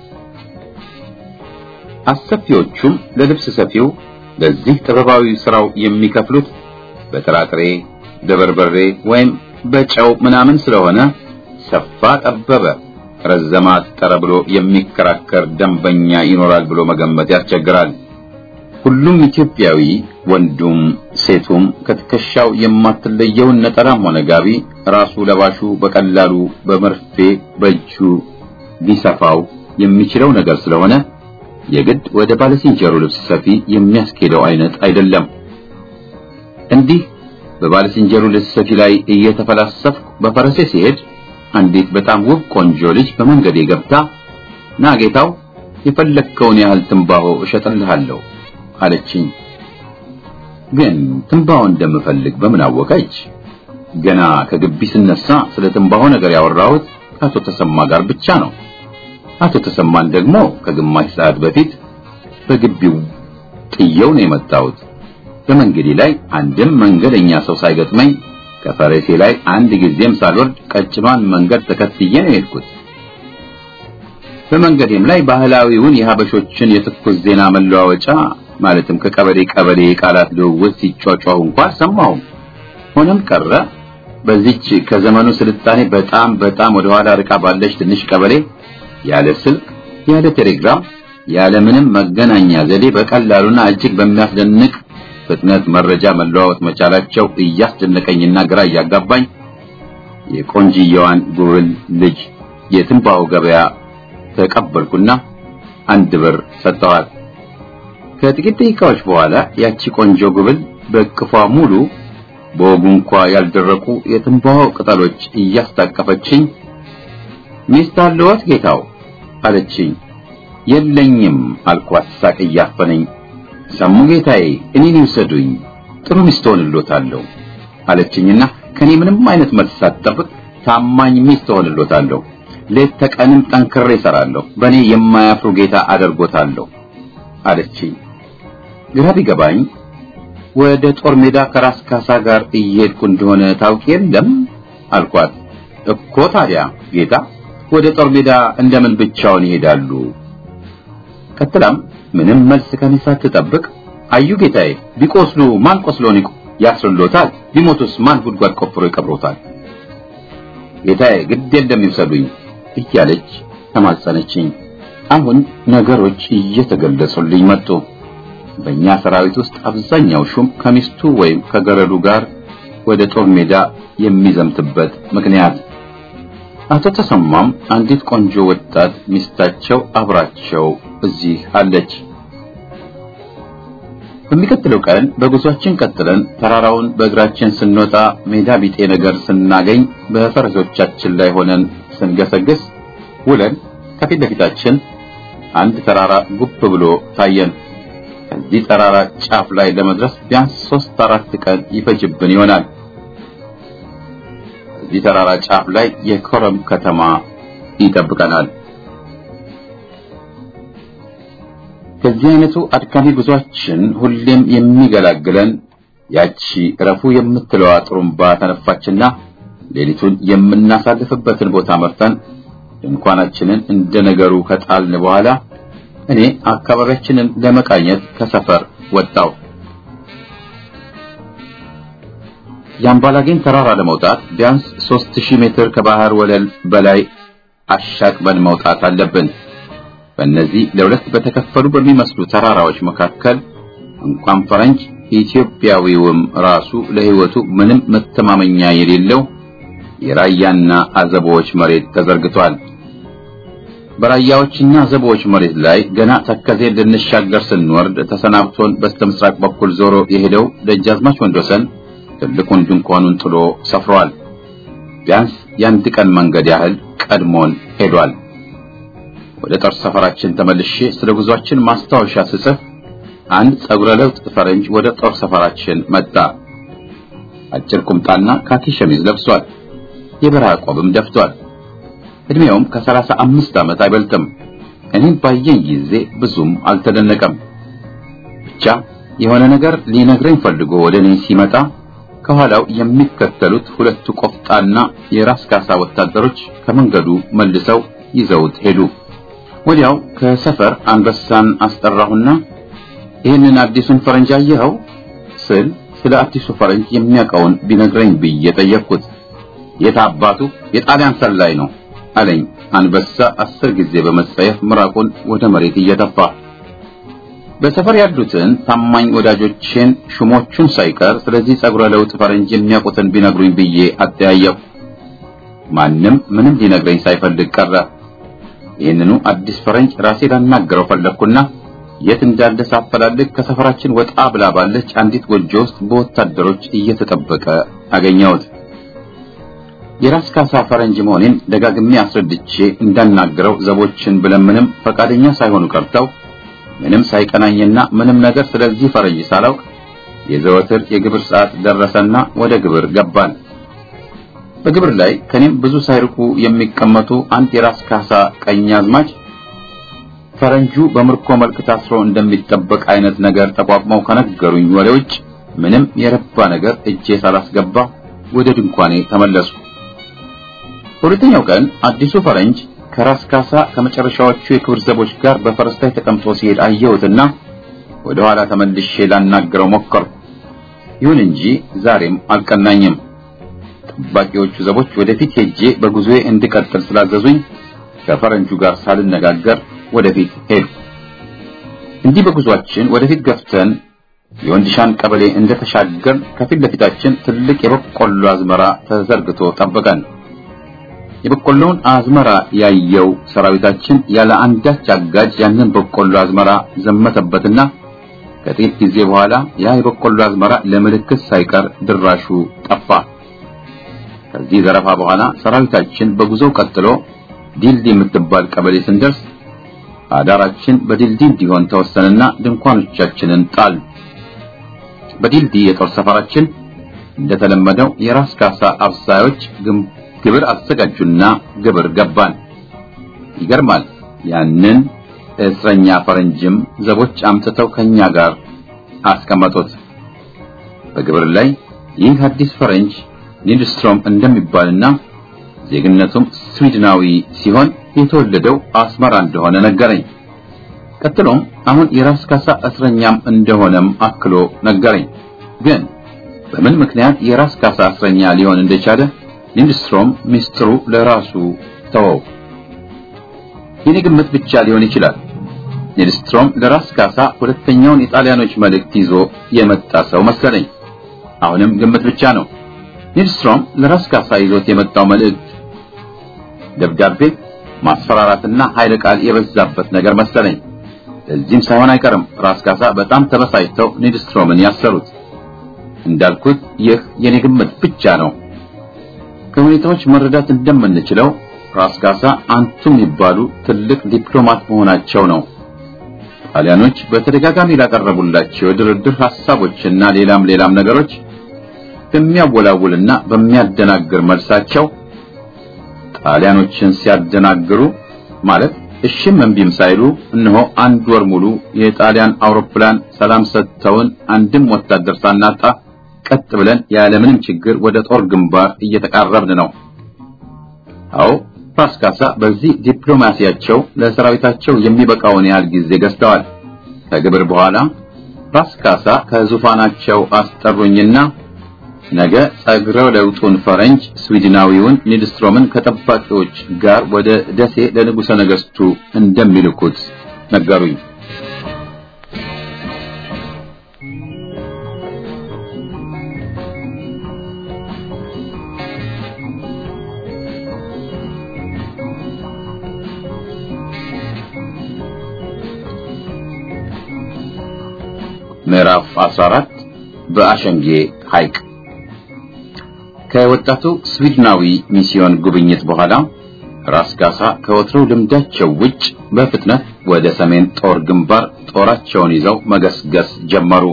አሰፊዎቹም ለልብስ ሰፊው ለዚህ ጥበባዊ ስራው የሚከፍሉት በጥራጥሬ በበርበሬ ወይም በጨው ምናምን ስለሆነ ሰፋ ጠበበ፣ ረዘማ አጠረ ብሎ የሚከራከር ደንበኛ ይኖራል ብሎ መገመት ያስቸግራል። ሁሉም ኢትዮጵያዊ ወንዱም ሴቱም ከትከሻው የማትለየውን ነጠላም ሆነ ጋቢ ራሱ ለባሹ በቀላሉ በመርፌ በእጁ ሊሰፋው የሚችለው ነገር ስለሆነ የግድ ወደ ባለሲንጀሩ ልብስ ሰፊ የሚያስኬደው አይነት አይደለም። እንዲህ በባለሲንጀሩ ልብስ ሰፊ ላይ እየተፈላሰፍኩ በፈረሴ ሲሄድ አንዲት በጣም ውብ ቆንጆ ልጅ በመንገዴ ገብታ ና ጌታው የፈለግከውን ያህል ትንባሆ እሸጥልሃለሁ አለችኝ። ግን ትንባሆ እንደምፈልግ በምን አወቀች? ገና ከግቢ ስነሳ ስለ ትንባሆ ነገር ያወራሁት ከአቶ ተሰማ ጋር ብቻ ነው። አቶ ተሰማን ደግሞ ከግማሽ ሰዓት በፊት በግቢው ጥየው ነው የመጣሁት። በመንገዴ ላይ አንድም መንገደኛ ሰው ሳይገጥመኝ ከፈረሴ ላይ አንድ ጊዜም ሳልወርድ ቀጭኗን መንገድ ተከትዬ ነው የሄድኩት። በመንገዴም ላይ ባህላዊውን የሀበሾችን የትኩስ ዜና መለዋወጫ ማለትም ከቀበሌ ቀበሌ ቃላት ልውውጥ ሲጫጫሁ እንኳን ሰማሁም። ሆነም ቀረ በዚች ከዘመኑ ስልጣኔ በጣም በጣም ወደ ኋላ ርቃ ባለች ትንሽ ቀበሌ ያለ ስልክ፣ ያለ ቴሌግራም፣ ያለ ምንም መገናኛ ዘዴ በቀላሉና እጅግ በሚያስደንቅ ፍጥነት መረጃ መለዋወጥ መቻላቸው እያስደነቀኝና ግራ እያጋባኝ የቆንጅየዋን ጉብል ልጅ የትንባሆ ገበያ ተቀበልኩና አንድ ብር ሰጠዋት። ከጥቂት ደቂቃዎች በኋላ ያቺ ቆንጆ ጉብል በእቅፏ ሙሉ በወጉ እንኳ ያልደረቁ የትንባሆ ቅጠሎች እያስታቀፈችኝ ሚስት አለዎት ጌታው አለችኝ። የለኝም አልኳት ሳቅ እያፈነኝ። ሰሙ ጌታዬ እኔን ይውሰዱኝ ጥሩ ሚስት ሆንሎታለሁ አለችኝና ከኔ ምንም አይነት መልስ ሳትጠብቅ ታማኝ ሚስት ሆንሎታለሁ፣ ሌት ተቀንም ጠንክሬ እሰራለሁ፣ በእኔ የማያፍሩ ጌታ አደርጎታለሁ አለችኝ። ግራ ቢገባኝ ወደ ጦር ሜዳ ከራስ ካሳ ጋር እየሄድኩ እንደሆነ ታውቂ የለም አልኳት። እኮ ታዲያ ጌታ ወደ ጦር ሜዳ እንደምን ብቻውን ይሄዳሉ? ቀጥላም ምንም መልስ ከኔ ሳትጠብቅ አዩ ጌታዬ፣ ቢቆስሉ ማን ቆስሎን ያስርሎታል? ቢሞቱስ ማን ጉድጓድ ቆፍሮ ይቀብሮታል? ጌታዬ ግድ የለም ይውሰዱኝ እያለች ተማጸነችኝ። አሁን ነገሮች እየተገለጹልኝ መጡ። በእኛ ሰራዊት ውስጥ አብዛኛው ሹም ከሚስቱ ወይም ከገረዱ ጋር ወደ ጦር ሜዳ የሚዘምትበት ምክንያት አቶ ተሰማም አንዲት ቆንጆ ወጣት ሚስታቸው አብራቸው እዚህ አለች። በሚቀጥለው ቀን በጉዟችን ቀጥለን ተራራውን በእግራችን ስንወጣ ሜዳ ቢጤ ነገር ስናገኝ በፈረሶቻችን ላይ ሆነን ስንገሰግስ ውለን ከፊት ለፊታችን አንድ ተራራ ጉብ ብሎ ታየን። ከዚህ ተራራ ጫፍ ላይ ለመድረስ ቢያንስ ሶስት አራት ቀን ይፈጅብን ይሆናል። እዚህ ተራራ ጫፍ ላይ የኮረም ከተማ ይጠብቀናል። ከዚህ አይነቱ አድካሚ ጉዟችን ሁሌም የሚገላግለን ያቺ ረፉ የምትለዋ ጥሩምባ ተነፋችና ሌሊቱን የምናሳልፍበትን ቦታ መርጠን ድንኳናችንን እንደ ነገሩ ከጣልን በኋላ እኔ አካባቢያችንን ለመቃኘት ከሰፈር ወጣው። የአምባላጌን ተራራ ለመውጣት ቢያንስ 3000 ሜትር ከባህር ወለል በላይ አሻቅበን መውጣት አለብን። በእነዚህ ለሁለት በተከፈሉ በሚመስሉ ተራራዎች መካከል እንኳን ፈረንጅ ኢትዮጵያዊውም ራሱ ለሕይወቱ ምንም መተማመኛ የሌለው የራያና አዘቦዎች መሬት ተዘርግቷል። በራያዎችና አዘቦዎች መሬት ላይ ገና ተከዜ ልንሻገር ስንወርድ ተሰናብቶን በስተምስራቅ በኩል ዞሮ የሄደው ደጃዝማች ወንዶሰን ትልቁን ድንኳኑን ጥሎ ሰፍሯል። ቢያንስ የአንድ ቀን መንገድ ያህል ቀድሞን ሄዷል። ወደ ጦር ሰፈራችን ተመልሼ ስለ ጉዟችን ማስታወሻ ስጽፍ አንድ ጸጉረ ለውጥ ፈረንጅ ወደ ጦር ሰፈራችን መጣ። አጭር ቁምጣና ካኪ ሸሚዝ ለብሷል። የበረሃ ቆብም ደፍቷል። እድሜውም ከሰላሳ አምስት ዓመት አይበልጥም። እኔም ባየኝ ጊዜ ብዙም አልተደነቀም። ብቻ የሆነ ነገር ሊነግረኝ ፈልጎ ወደ እኔ ሲመጣ ከኋላው የሚከተሉት ሁለቱ ቆፍጣና የራስ ካሳ ወታደሮች ከመንገዱ መልሰው ይዘውት ሄዱ። ወዲያው ከሰፈር አንበሳን አስጠራሁና ይህንን አዲሱን ፈረንጅ አየኸው ስል ስለ አዲሱ ፈረንጅ የሚያውቀውን ቢነግረኝ ብዬ ጠየቅኩት። የት አባቱ የጣሊያን ሰላይ ነው አለኝ። አንበሳ አስር ጊዜ በመጸየፍ ምራቁን ወደ መሬት እየተፋ በሰፈር ያሉትን ታማኝ ወዳጆቼን ሹሞቹን ሳይቀር ስለዚህ ጸጉረ ለውጥ ፈረንጅ የሚያውቁትን ቢነግሩኝ ብዬ አጠያየቁ። ማንም ምንም ሊነግረኝ ሳይፈልግ ቀረ። ይህንኑ አዲስ ፈረንጅ ራሴ ላናገረው ፈለግኩና የት እንዳለ ሳፈላልግ ከሰፈራችን ወጣ ብላ ባለች አንዲት ጎጆ ውስጥ በወታደሮች እየተጠበቀ አገኘሁት። የራስ ካሳ ፈረንጅ መሆኔን ደጋግሜ አስረድቼ እንዳናገረው ዘቦችን ብለምንም ፈቃደኛ ሳይሆኑ ቀርተው ምንም ሳይቀናኝና ምንም ነገር ስለዚህ ፈረንጅ ሳላውቅ የዘወትር የግብር ሰዓት ደረሰና ወደ ግብር ገባን። በግብር ላይ ከኔም ብዙ ሳይርቁ የሚቀመጡ አንድ የራስ ካሳ ቀኛዝማች ፈረንጁ በምርኮ መልክ ታስሮ እንደሚጠበቅ አይነት ነገር ተቋቁመው ከነገሩኝ ወደ ውጭ ምንም የረባ ነገር እጄ ሳላስገባ ወደ ድንኳኔ ተመለስኩ። በሁለተኛው ቀን አዲሱ ፈረንጅ ከራስ ካሳ ከመጨረሻዎቹ የክብር ዘቦች ጋር በፈረስ ላይ ተቀምጦ ሲሄድ አየሁትና ወደ ኋላ ተመልሼ ላናገረው ሞከርኩ። ይሁን እንጂ ዛሬም አልቀናኝም። ጠባቂዎቹ ዘቦች ወደፊት ሄጄ በጉዞዬ እንድቀጥል ስላዘዙኝ ከፈረንጁ ጋር ሳልነጋገር ወደፊት ሄዱ። እንዲህ በጉዟችን ወደፊት ገፍተን የወንድሻን ቀበሌ እንደተሻገር ከፊት ለፊታችን ትልቅ የበቆሎ አዝመራ ተዘርግቶ ጠበቀን። የበቆሎውን አዝመራ ያየው ሰራዊታችን ያለ አንዳች አጋጅ ያንን በቆሎ አዝመራ ዘመተበትና ከጥቂት ጊዜ በኋላ ያ የበቆሎ አዝመራ ለምልክት ሳይቀር ድራሹ ጠፋ። ከዚህ ዘረፋ በኋላ ሰራዊታችን በጉዞው ቀጥሎ ዲልዲ የምትባል ቀበሌ ስንደርስ አዳራችን በዲልዲ እንዲሆን ተወሰነና ድንኳኖቻችንን ጣል። በዲልዲ የጦር ሰፈራችን እንደተለመደው የራስ ካሳ አብሳዮች ግብር አዘጋጁና ግብር ገባን። ይገርማል። ያንን እስረኛ ፈረንጅም ዘቦች አምጥተው ከኛ ጋር አስቀመጡት። በግብር ላይ ይህ አዲስ ፈረንጅ ኒልስትሮም እንደሚባልና ዜግነቱም ስዊድናዊ ሲሆን የተወለደው አስመራ እንደሆነ ነገረኝ። ቀጥሎም አሁን የራስ ካሳ እስረኛም እንደሆነም አክሎ ነገረኝ። ግን በምን ምክንያት የራስ ካሳ እስረኛ ሊሆን እንደቻለ ሊንድስትሮም ሚስጥሩ ለራሱ ተወው። የኔ ግምት ብቻ ሊሆን ይችላል። ሊንድስትሮም ለራስ ካሳ ሁለተኛውን የጣሊያኖች መልእክት ይዞ የመጣ ሰው መሰለኝ። አሁንም ግምት ብቻ ነው። ሊንድስትሮም ለራስ ካሳ ይዞት የመጣው መልእክት ደብዳቤ፣ ማስፈራራትና ኃይለ ቃል የበዛበት ነገር መሰለኝ። ለዚህም ሳይሆን አይቀርም ራስ ካሳ በጣም ተበሳጭተው ሊንድስትሮምን ያሰሩት። እንዳልኩት ይህ የኔ ግምት ብቻ ነው። ከሁኔታዎች መረዳት እንደምንችለው ራስ ካሳ አንቱ የሚባሉ ትልቅ ዲፕሎማት መሆናቸው ነው። ጣሊያኖች በተደጋጋሚ ላቀረቡላቸው የድርድር ሐሳቦችና ሌላም ሌላም ነገሮች በሚያወላውልና በሚያደናግር መልሳቸው ጣሊያኖችን ሲያደናግሩ ማለት እሺም እምቢም ሳይሉ እነሆ አንድ ወር ሙሉ የጣሊያን አውሮፕላን ሰላም ሰጥተውን አንድም ወታደር ሳናጣ ቀጥ ብለን ያለምንም ችግር ወደ ጦር ግንባር እየተቃረብን ነው። አዎ ራስ ካሳ በዚህ ዲፕሎማሲያቸው ለሰራዊታቸው የሚበቃውን ያህል ጊዜ ገዝተዋል። ከግብር በኋላ ራስ ካሳ ከዙፋናቸው አስጠሩኝና ነገ ጸግረ ለውጡን ፈረንጅ ስዊድናዊውን ኒድስትሮምን ከጠባቂዎች ጋር ወደ ደሴ ለንጉሠ ነገሥቱ እንደሚልኩት ነገሩኝ። ምዕራፍ 14 በአሸንጌ ሐይቅ ከወጣቱ ስዊድናዊ ሚስዮን ጉብኝት በኋላ ራስ ካሳ ከወትሮው ልምዳቸው ውጭ በፍጥነት ወደ ሰሜን ጦር ግንባር ጦራቸውን ይዘው መገስገስ ጀመሩ።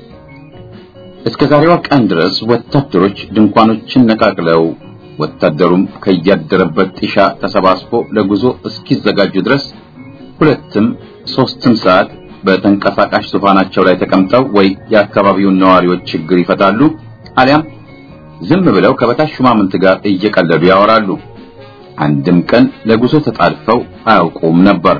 እስከ ዛሬዋ ቀን ድረስ ወታደሮች ድንኳኖችን ነቃቅለው ወታደሩም ከያደረበት ጢሻ ተሰባስቦ ለጉዞ እስኪዘጋጁ ድረስ ሁለትም ሶስትም ሰዓት በተንቀሳቃሽ ዙፋናቸው ላይ ተቀምጠው ወይ የአካባቢውን ነዋሪዎች ችግር ይፈታሉ አሊያም ዝም ብለው ከበታች ሹማምንት ጋር እየቀለዱ ያወራሉ። አንድም ቀን ለጉዞ ተጣድፈው አያውቁም ነበር።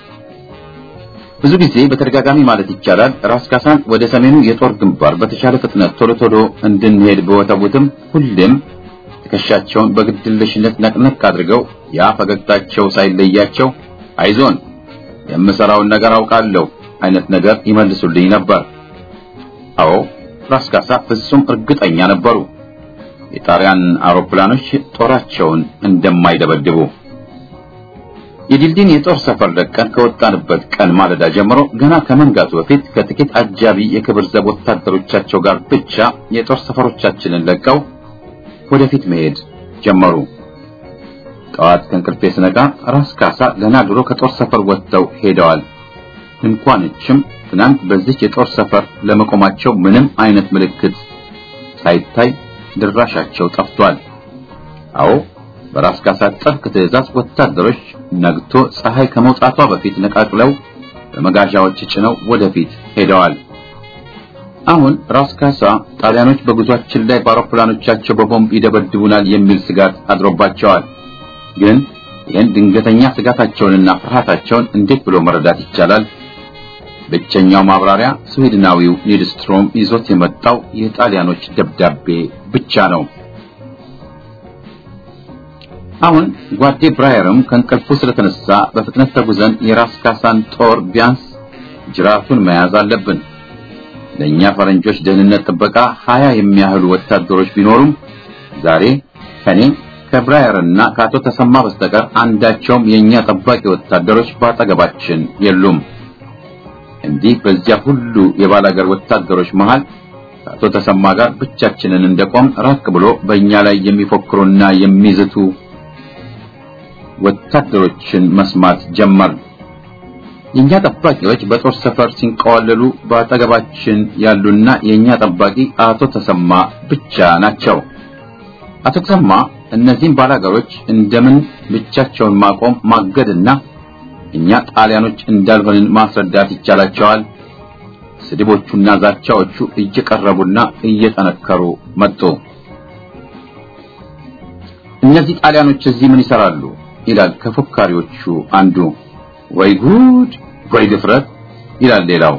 ብዙ ጊዜ በተደጋጋሚ ማለት ይቻላል ራስ ካሳን ወደ ሰሜኑ የጦር ግንባር በተሻለ ፍጥነት ቶሎ ቶሎ እንድንሄድ በወተቡትም ሁሌም ትከሻቸውን በግድለሽነት ነቅነቅ አድርገው ያ ፈገግታቸው ሳይለያቸው አይዞን የምሰራውን ነገር አውቃለሁ አይነት ነገር ይመልሱልኝ ነበር። አዎ ራስ ካሳ ፍጹም እርግጠኛ ነበሩ የጣሊያን አውሮፕላኖች ጦራቸውን እንደማይደበድቡ። የዲልዲን የጦር ሰፈር ለቀን ከወጣንበት ቀን ማለዳ ጀምሮ ገና ከመንጋቱ በፊት ከጥቂት አጃቢ የክብር ዘብ ወታደሮቻቸው ጋር ብቻ የጦር ሰፈሮቻችንን ለቀው ወደፊት መሄድ ጀመሩ። ጠዋት ከእንቅልፌ ስነቃ ራስ ካሳ ገና ድሮ ከጦር ሰፈር ወጥተው ሄደዋል። ድንኳኖችም ትናንት በዚህ የጦር ሰፈር ለመቆማቸው ምንም አይነት ምልክት ሳይታይ ድራሻቸው ጠፍቷል። አዎ በራስ ካሳ ጥብቅ ትዕዛዝ ወታደሮች ነግቶ ፀሐይ ከመውጣቷ በፊት ነቃቅለው በመጋዣዎች ጭነው ወደፊት ሄደዋል። አሁን ራስ ካሳ ጣሊያኖች በጉዟችን ላይ በአውሮፕላኖቻቸው በቦምብ ይደበድቡናል የሚል ስጋት አድሮባቸዋል። ግን ይህን ድንገተኛ ስጋታቸውንና ፍርሃታቸውን እንዴት ብሎ መረዳት ይቻላል? ብቸኛው ማብራሪያ ስዊድናዊው ኒድስትሮም ይዞት የመጣው የጣሊያኖች ደብዳቤ ብቻ ነው። አሁን ጓዴ ብራየርም ከእንቅልፉ ስለተነሳ በፍጥነት ተጉዘን የራስ ካሳን ጦር ቢያንስ ጅራቱን መያዝ አለብን። ለእኛ ፈረንጆች ደህንነት ጥበቃ ሀያ የሚያህሉ ወታደሮች ቢኖሩም ዛሬ ከኔ ከብራየርና ከአቶ ተሰማ በስተቀር አንዳቸውም የኛ ጠባቂ ወታደሮች በአጠገባችን የሉም። እንዲህ በዚያ ሁሉ የባላገር ወታደሮች መሃል ከአቶ ተሰማ ጋር ብቻችንን እንደቆም ራቅ ብሎ በእኛ ላይ የሚፎክሩና የሚዝቱ ወታደሮችን መስማት ጀመር። የኛ ጠባቂዎች በጦር ሰፈር ሲንቀዋለሉ በአጠገባችን ያሉና የኛ ጠባቂ አቶ ተሰማ ብቻ ናቸው። አቶ ተሰማ እነዚህን ባላገሮች እንደምን ብቻቸውን ማቆም ማገድና እኛ ጣሊያኖች እንዳልሆንን ማስረዳት ይቻላቸዋል። ስድቦቹና ዛቻዎቹ እየቀረቡና እየጠነከሩ መጡ። እነዚህ ጣሊያኖች እዚህ ምን ይሰራሉ? ይላል ከፎካሪዎቹ አንዱ። ወይ ጉድ ወይ ድፍረት ይላል ሌላው።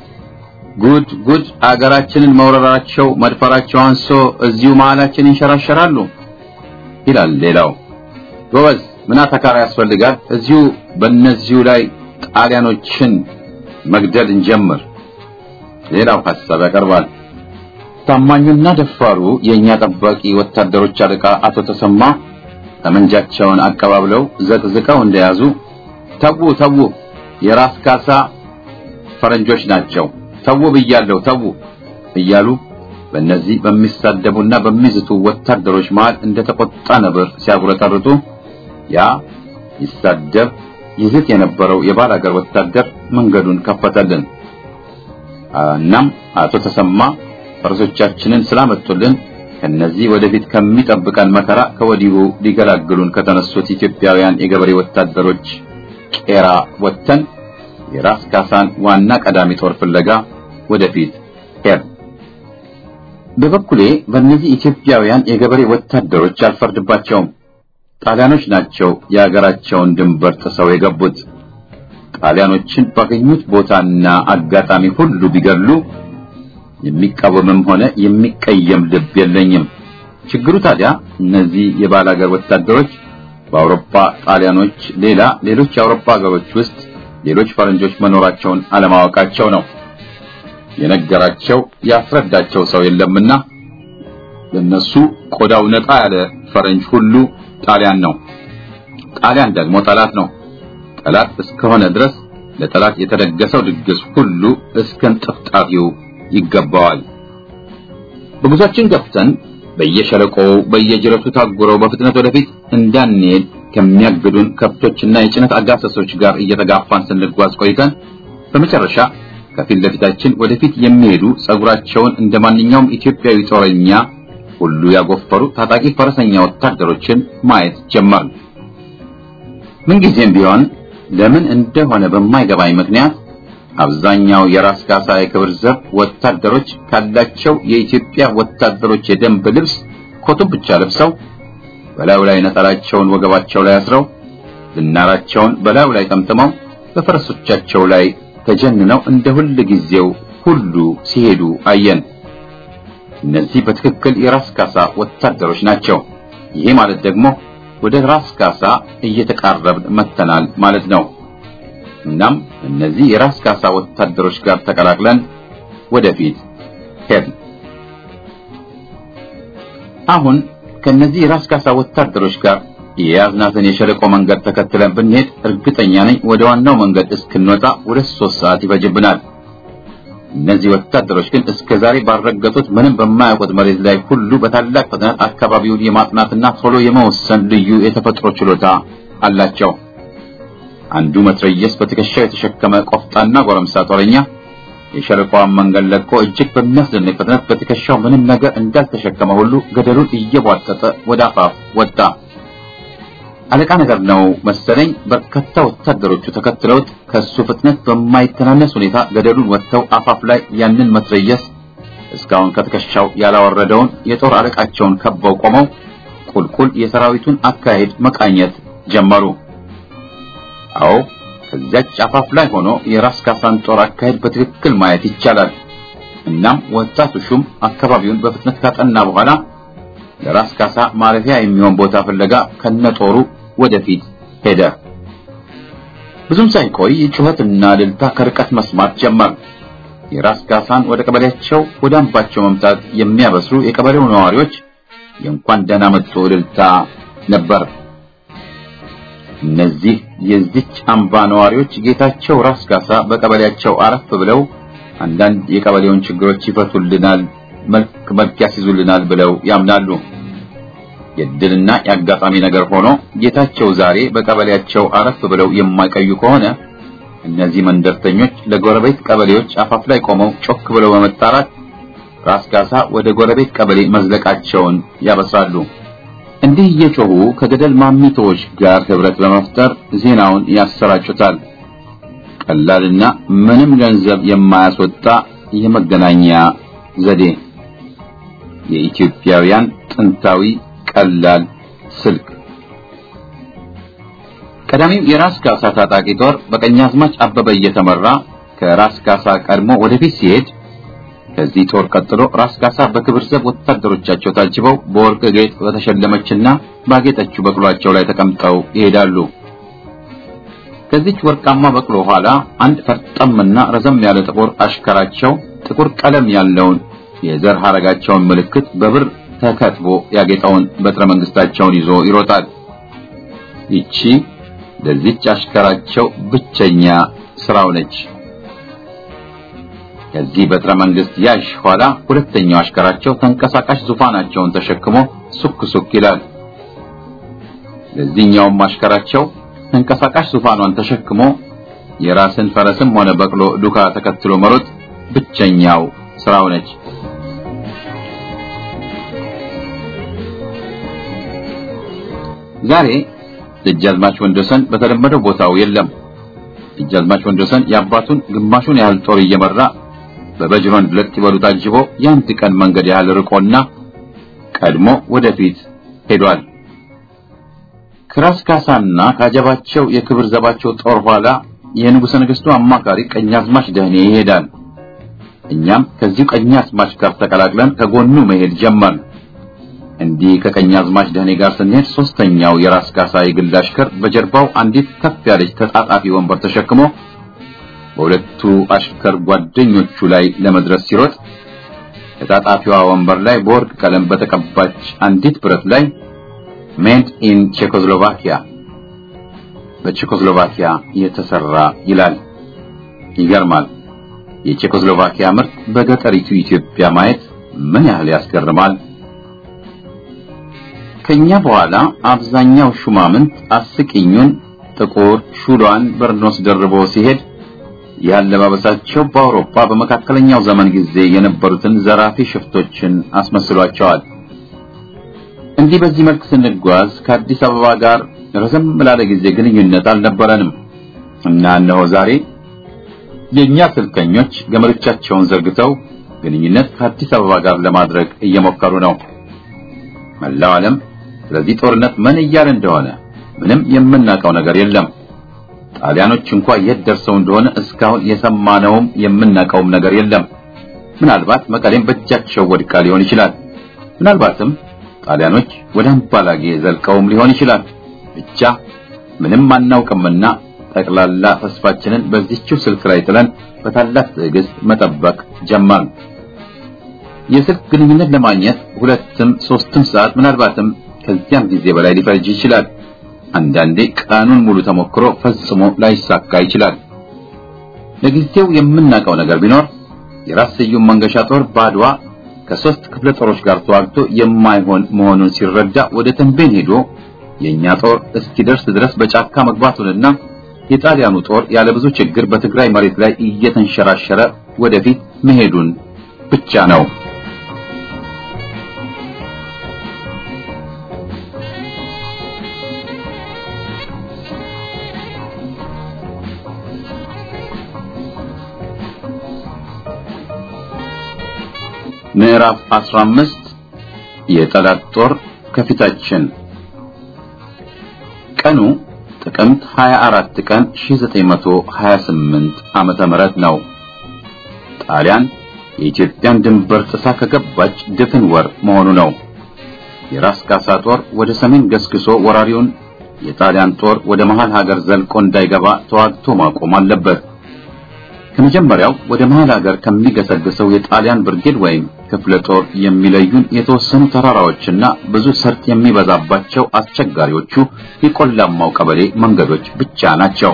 ጉድ ጉድ አገራችንን መውረራቸው መድፈራቸው አንሶ እዚሁ መሃላችን ይንሸራሸራሉ ይላል ሌላው። ጎበዝ ምን አተካራ ያስፈልጋል? እዚሁ በእነዚሁ ላይ ጣሊያኖችን መግደል እንጀምር። ሌላው ሐሳብ ያቀርባል። ታማኙና ደፋሩ የኛ ጠባቂ ወታደሮች አለቃ አቶ ተሰማ ጠመንጃቸውን አቀባብለው ዘቅዝቀው እንደያዙ ተዉ ተዉ፣ የራስ ካሳ ፈረንጆች ናቸው፣ ተዉ ብያለሁ፣ ተዉ እያሉ በእነዚህ በሚሳደቡና በሚዝቱ ወታደሮች መሃል እንደተቆጣ ነብር ሲያጉረጠርጡ ያ ይሳደብ ይዝት የነበረው የባላገር ወታደር መንገዱን ከፈተልን። እናም አቶ ተሰማ ፈረሶቻችንን ስላመጡልን ከነዚህ ወደፊት ከሚጠብቀን መከራ ከወዲሁ ሊገላግሉን ከተነሱት ኢትዮጵያውያን የገበሬ ወታደሮች ቄራ ወጥተን የራስ ካሳን ዋና ቀዳሚ ጦር ፍለጋ ወደፊት ሄድ። በበኩሌ በእነዚህ ኢትዮጵያውያን የገበሬ ወታደሮች አልፈርድባቸውም። ጣሊያኖች ናቸው የሀገራቸውን ድንበር ጥሰው የገቡት። ጣሊያኖችን ባገኙት ቦታና አጋጣሚ ሁሉ ቢገሉ የሚቃወምም ሆነ የሚቀየም ልብ የለኝም። ችግሩ ታዲያ እነዚህ የባላገር ወታደሮች በአውሮፓ ጣሊያኖች ሌላ ሌሎች የአውሮፓ ሀገሮች ውስጥ ሌሎች ፈረንጆች መኖራቸውን አለማወቃቸው ነው። የነገራቸው ያስረዳቸው ሰው የለምና ለነሱ ቆዳው ነጣ ያለ ፈረንጅ ሁሉ ጣሊያን ነው። ጣሊያን ደግሞ ጠላት ነው። ጠላት እስከሆነ ድረስ ለጠላት የተደገሰው ድግስ ሁሉ እስከ እንጥፍጣፊው ይገባዋል። በጉዟችን ገብተን በየሸለቆው በየጅረቱ ታጉረው በፍጥነት ወደፊት እንዳንሄድ ከሚያግዱን ከብቶችና የጭነት አጋሰሶች ጋር እየተጋፋን ስንጓዝ ቆይተን በመጨረሻ ከፊት ለፊታችን ወደፊት የሚሄዱ ጸጉራቸውን እንደ ማንኛውም ኢትዮጵያዊ ጦረኛ ሁሉ ያጎፈሩ ታጣቂ ፈረሰኛ ወታደሮችን ማየት ጀመርን። ምንጊዜም ቢሆን ለምን እንደሆነ በማይገባኝ ምክንያት አብዛኛው የራስ ካሳ የክብር ዘብ ወታደሮች ካላቸው የኢትዮጵያ ወታደሮች የደንብ ልብስ ኮቱን ብቻ ለብሰው በላዩ ላይ ነጠላቸውን ወገባቸው ላይ አስረው ዝናራቸውን በላዩ ላይ ጠምጥመው በፈረሶቻቸው ላይ ተጀንነው እንደ ሁል ጊዜው ሁሉ ሲሄዱ አየን። እነዚህ በትክክል የራስ ካሳ ወታደሮች ናቸው። ይሄ ማለት ደግሞ ወደ ራስ ካሳ እየተቃረብን መተናል ማለት ነው። እናም እነዚህ የራስ ካሳ ወታደሮች ጋር ተቀላቅለን ወደፊት ሄድን። አሁን ከነዚህ የራስ ካሳ ወታደሮች ጋር የያዝናትን የሸለቆ መንገድ ተከትለን ብንሄድ እርግጠኛ ነኝ ወደ ዋናው መንገድ እስክንወጣ ሁለት ሶስት ሰዓት ይፈጅብናል። እነዚህ ወታደሮች ግን እስከ ዛሬ ባልረገጡት ምንም በማያውቁት መሬት ላይ ሁሉ በታላቅ ፍጥነት አካባቢውን የማጥናትና ቶሎ የመወሰን ልዩ የተፈጥሮ ችሎታ አላቸው። አንዱ መትረየስ በትከሻው የተሸከመ ቆፍጣና ጎረምሳ ጦረኛ የሸለቆዋን መንገድ ለቆ እጅግ በሚያስደንቅ ፍጥነት በትከሻው ምንም ነገር እንዳልተሸከመ ሁሉ ገደሉን እየቧጠጠ ወደ አፋፍ ወጣ። አለቃ ነገር ነው መሰለኝ። በርካታ ወታደሮቹ ተከትለውት ከሱ ፍጥነት በማይተናነስ ሁኔታ ገደሉን ወጥተው አፋፍ ላይ ያንን መትረየስ እስካሁን ከትከሻው ያላወረደውን የጦር አለቃቸውን ከበው ቆመው ቁልቁል የሰራዊቱን አካሄድ መቃኘት ጀመሩ። አዎ ከዚያች አፋፍ ላይ ሆኖ የራስ ካሳን ጦር አካሄድ በትክክል ማየት ይቻላል። እናም ወጣቱ ሹም አካባቢውን በፍጥነት ካጠና በኋላ ለራስ ካሳ ማረፊያ የሚሆን ቦታ ፍለጋ ከነጦሩ ወደፊት ሄደ። ብዙም ሳይቆይ ጩኸትና እልልታ ከርቀት መስማት ጀመር። የራስ ካሳን ወደ ቀበሌያቸው ወደ አምባቸው መምጣት የሚያበስሩ የቀበሌው ነዋሪዎች የእንኳን ደህና መጡ እልልታ ነበር። እነዚህ የዚች አምባ ነዋሪዎች ጌታቸው ራስ ካሳ በቀበሌያቸው አረፍ ብለው አንዳንድ የቀበሌውን ችግሮች ይፈቱልናል፣ መልክ መልክ ያስይዙልናል ብለው ያምናሉ። የድልና የአጋጣሚ ነገር ሆኖ ጌታቸው ዛሬ በቀበሌያቸው አረፍ ብለው የማይቀዩ ከሆነ እነዚህ መንደርተኞች ለጎረቤት ቀበሌዎች አፋፍ ላይ ቆመው ጮክ ብለው በመጣራት ራስ ካሳ ወደ ጎረቤት ቀበሌ መዝለቃቸውን ያበስራሉ። እንዲህ እየጮሁ ከገደል ማሚቶዎች ጋር ህብረት በመፍጠር ዜናውን ያሰራጩታል። ቀላልና ምንም ገንዘብ የማያስወጣ የመገናኛ ዘዴ፣ የኢትዮጵያውያን ጥንታዊ ቀላል ስልክ። ቀዳሚው የራስ ካሳ ታጣቂ ጦር በቀኛዝማች አበበ እየተመራ ከራስ ካሳ ቀድሞ ወደፊት ሲሄድ ከዚህ ጦር ቀጥሎ ራስ ካሳ በክብር ዘብ ወታደሮቻቸው ታጅበው በወርቅ ጌጥ በተሸለመችና ባጌጠችው በቅሏቸው ላይ ተቀምጠው ይሄዳሉ። ከዚች ወርቃማ በቅሎ ኋላ አንድ ፈርጠምና ረዘም ያለ ጥቁር አሽከራቸው ጥቁር ቀለም ያለውን የዘር ሐረጋቸውን ምልክት በብር ተከትቦ ያጌጠውን በትረ መንግስታቸውን ይዞ ይሮጣል። ይቺ ለዚች አሽከራቸው ብቸኛ ስራው ነች። ከዚህ በትረ መንግስት ያሽ ኋላ ሁለተኛው አሽከራቸው ተንቀሳቃሽ ዙፋናቸውን ተሸክሞ ሱክ ሱክ ይላል። ለዚህኛውም አሽከራቸው ተንቀሳቃሽ ዙፋኗን ተሸክሞ የራስን ፈረስም ሆነ በቅሎ ዱካ ተከትሎ መሮጥ ብቸኛው ስራው ነች። ዛሬ ደጃዝማች ወንዶሰን በተለመደው ቦታው የለም። ደጃዝማች ወንዶሰን የአባቱን ግማሹን ያህል ጦር እየመራ በበጅሮን ሁለት ይበሉ ታጅቦ የአንድ ቀን መንገድ ያህል ርቆና ቀድሞ ወደፊት ሄዷል። ከራስ ካሳና ካጀባቸው የክብር ዘባቸው ጦር ኋላ የንጉሠ ነገሥቱ አማካሪ ቀኛዝማች ደህኔ ይሄዳል። እኛም ከዚሁ ቀኛዝማች ጋር ተቀላቅለን ከጎኑ መሄድ ጀመርን። እንዲህ ከቀኛዝማች ደህኔ ጋር ስንሄድ ሶስተኛው የራስ ካሳ የግል አሽከር በጀርባው አንዲት ከፍ ያለች ተጣጣፊ ወንበር ተሸክሞ በሁለቱ አሽከር ጓደኞቹ ላይ ለመድረስ ሲሮጥ ተጣጣፊዋ ወንበር ላይ በወርቅ ቀለም በተቀባች አንዲት ብረት ላይ ሜድ ኢን ቼኮስሎቫኪያ በቼኮስሎቫኪያ የተሰራ ይላል። ይገርማል። የቼኮስሎቫኪያ ምርት በገጠሪቱ ኢትዮጵያ ማየት ምን ያህል ያስገርማል። ከኛ በኋላ አብዛኛው ሹማምንት አስቂኙን ጥቁር ሹሏን በርኖስ ደርቦ ሲሄድ ያለባበሳቸው በአውሮፓ በመካከለኛው ዘመን ጊዜ የነበሩትን ዘራፊ ሽፍቶችን አስመስሏቸዋል። እንዲህ በዚህ መልክ ስንጓዝ ከአዲስ አበባ ጋር ረዘም ላለ ጊዜ ግንኙነት አልነበረንም እና እነሆ ዛሬ የእኛ ስልከኞች ገመዶቻቸውን ዘርግተው ግንኙነት ከአዲስ አበባ ጋር ለማድረግ እየሞከሩ ነው። መላው ዓለም ስለዚህ ጦርነት ምን እያለ እንደሆነ ምንም የምናውቀው ነገር የለም። ጣሊያኖች እንኳ የት ደርሰው እንደሆነ እስካሁን የሰማነውም የምናውቀውም ነገር የለም። ምናልባት መቀሌም በእጃቸው ወድቃ ሊሆን ይችላል። ምናልባትም ጣሊያኖች ወደ አምባላጌ ዘልቀውም ሊሆን ይችላል። ብቻ ምንም አናውቅምና ጠቅላላ ተስፋችንን በዚህችው ስልክ ላይ ጥለን በታላቅ ትዕግስት መጠበቅ ጀመርን። የስልክ ግንኙነት ለማግኘት ሁለትም ሶስትም ሰዓት ምናልባትም ከዚያም ጊዜ በላይ ሊፈጅ ይችላል። አንዳንዴ ቀኑን ሙሉ ተሞክሮ ፈጽሞ ላይሳካ ይችላል። ለጊዜው የምናውቀው ነገር ቢኖር የራስ ስዩም መንገሻ ጦር ባድዋ ከሶስት ክፍለ ጦሮች ጋር ተዋግቶ የማይሆን መሆኑን ሲረዳ ወደ ተንቤን ሄዶ የኛ ጦር እስኪደርስ ድረስ በጫካ መግባቱንና የጣሊያኑ ጦር ያለ ብዙ ችግር በትግራይ መሬት ላይ እየተንሸራሸረ ወደፊት መሄዱን ብቻ ነው። ምዕራፍ 15 የጠላት ጦር ከፊታችን ቀኑ ጥቅምት 24 ቀን 1928 ዓመተ ምህረት ነው። ጣሊያን የኢትዮጵያን ድንበር ጥሳ ከገባች ድፍን ወር መሆኑ ነው። የራስ ካሳ ጦር ወደ ሰሜን ገስግሶ ወራሪውን የጣሊያን ጦር ወደ መሃል ሀገር ዘልቆ እንዳይገባ ተዋግቶ ማቆም አለበት። ከመጀመሪያው ወደ መሃል ሀገር ከሚገሰግሰው የጣሊያን ብርጌድ ወይም ክፍለ ጦር የሚለዩን የተወሰኑ ተራራዎችና ብዙ ሰርጥ የሚበዛባቸው አስቸጋሪዎቹ የቆላማው ቀበሌ መንገዶች ብቻ ናቸው።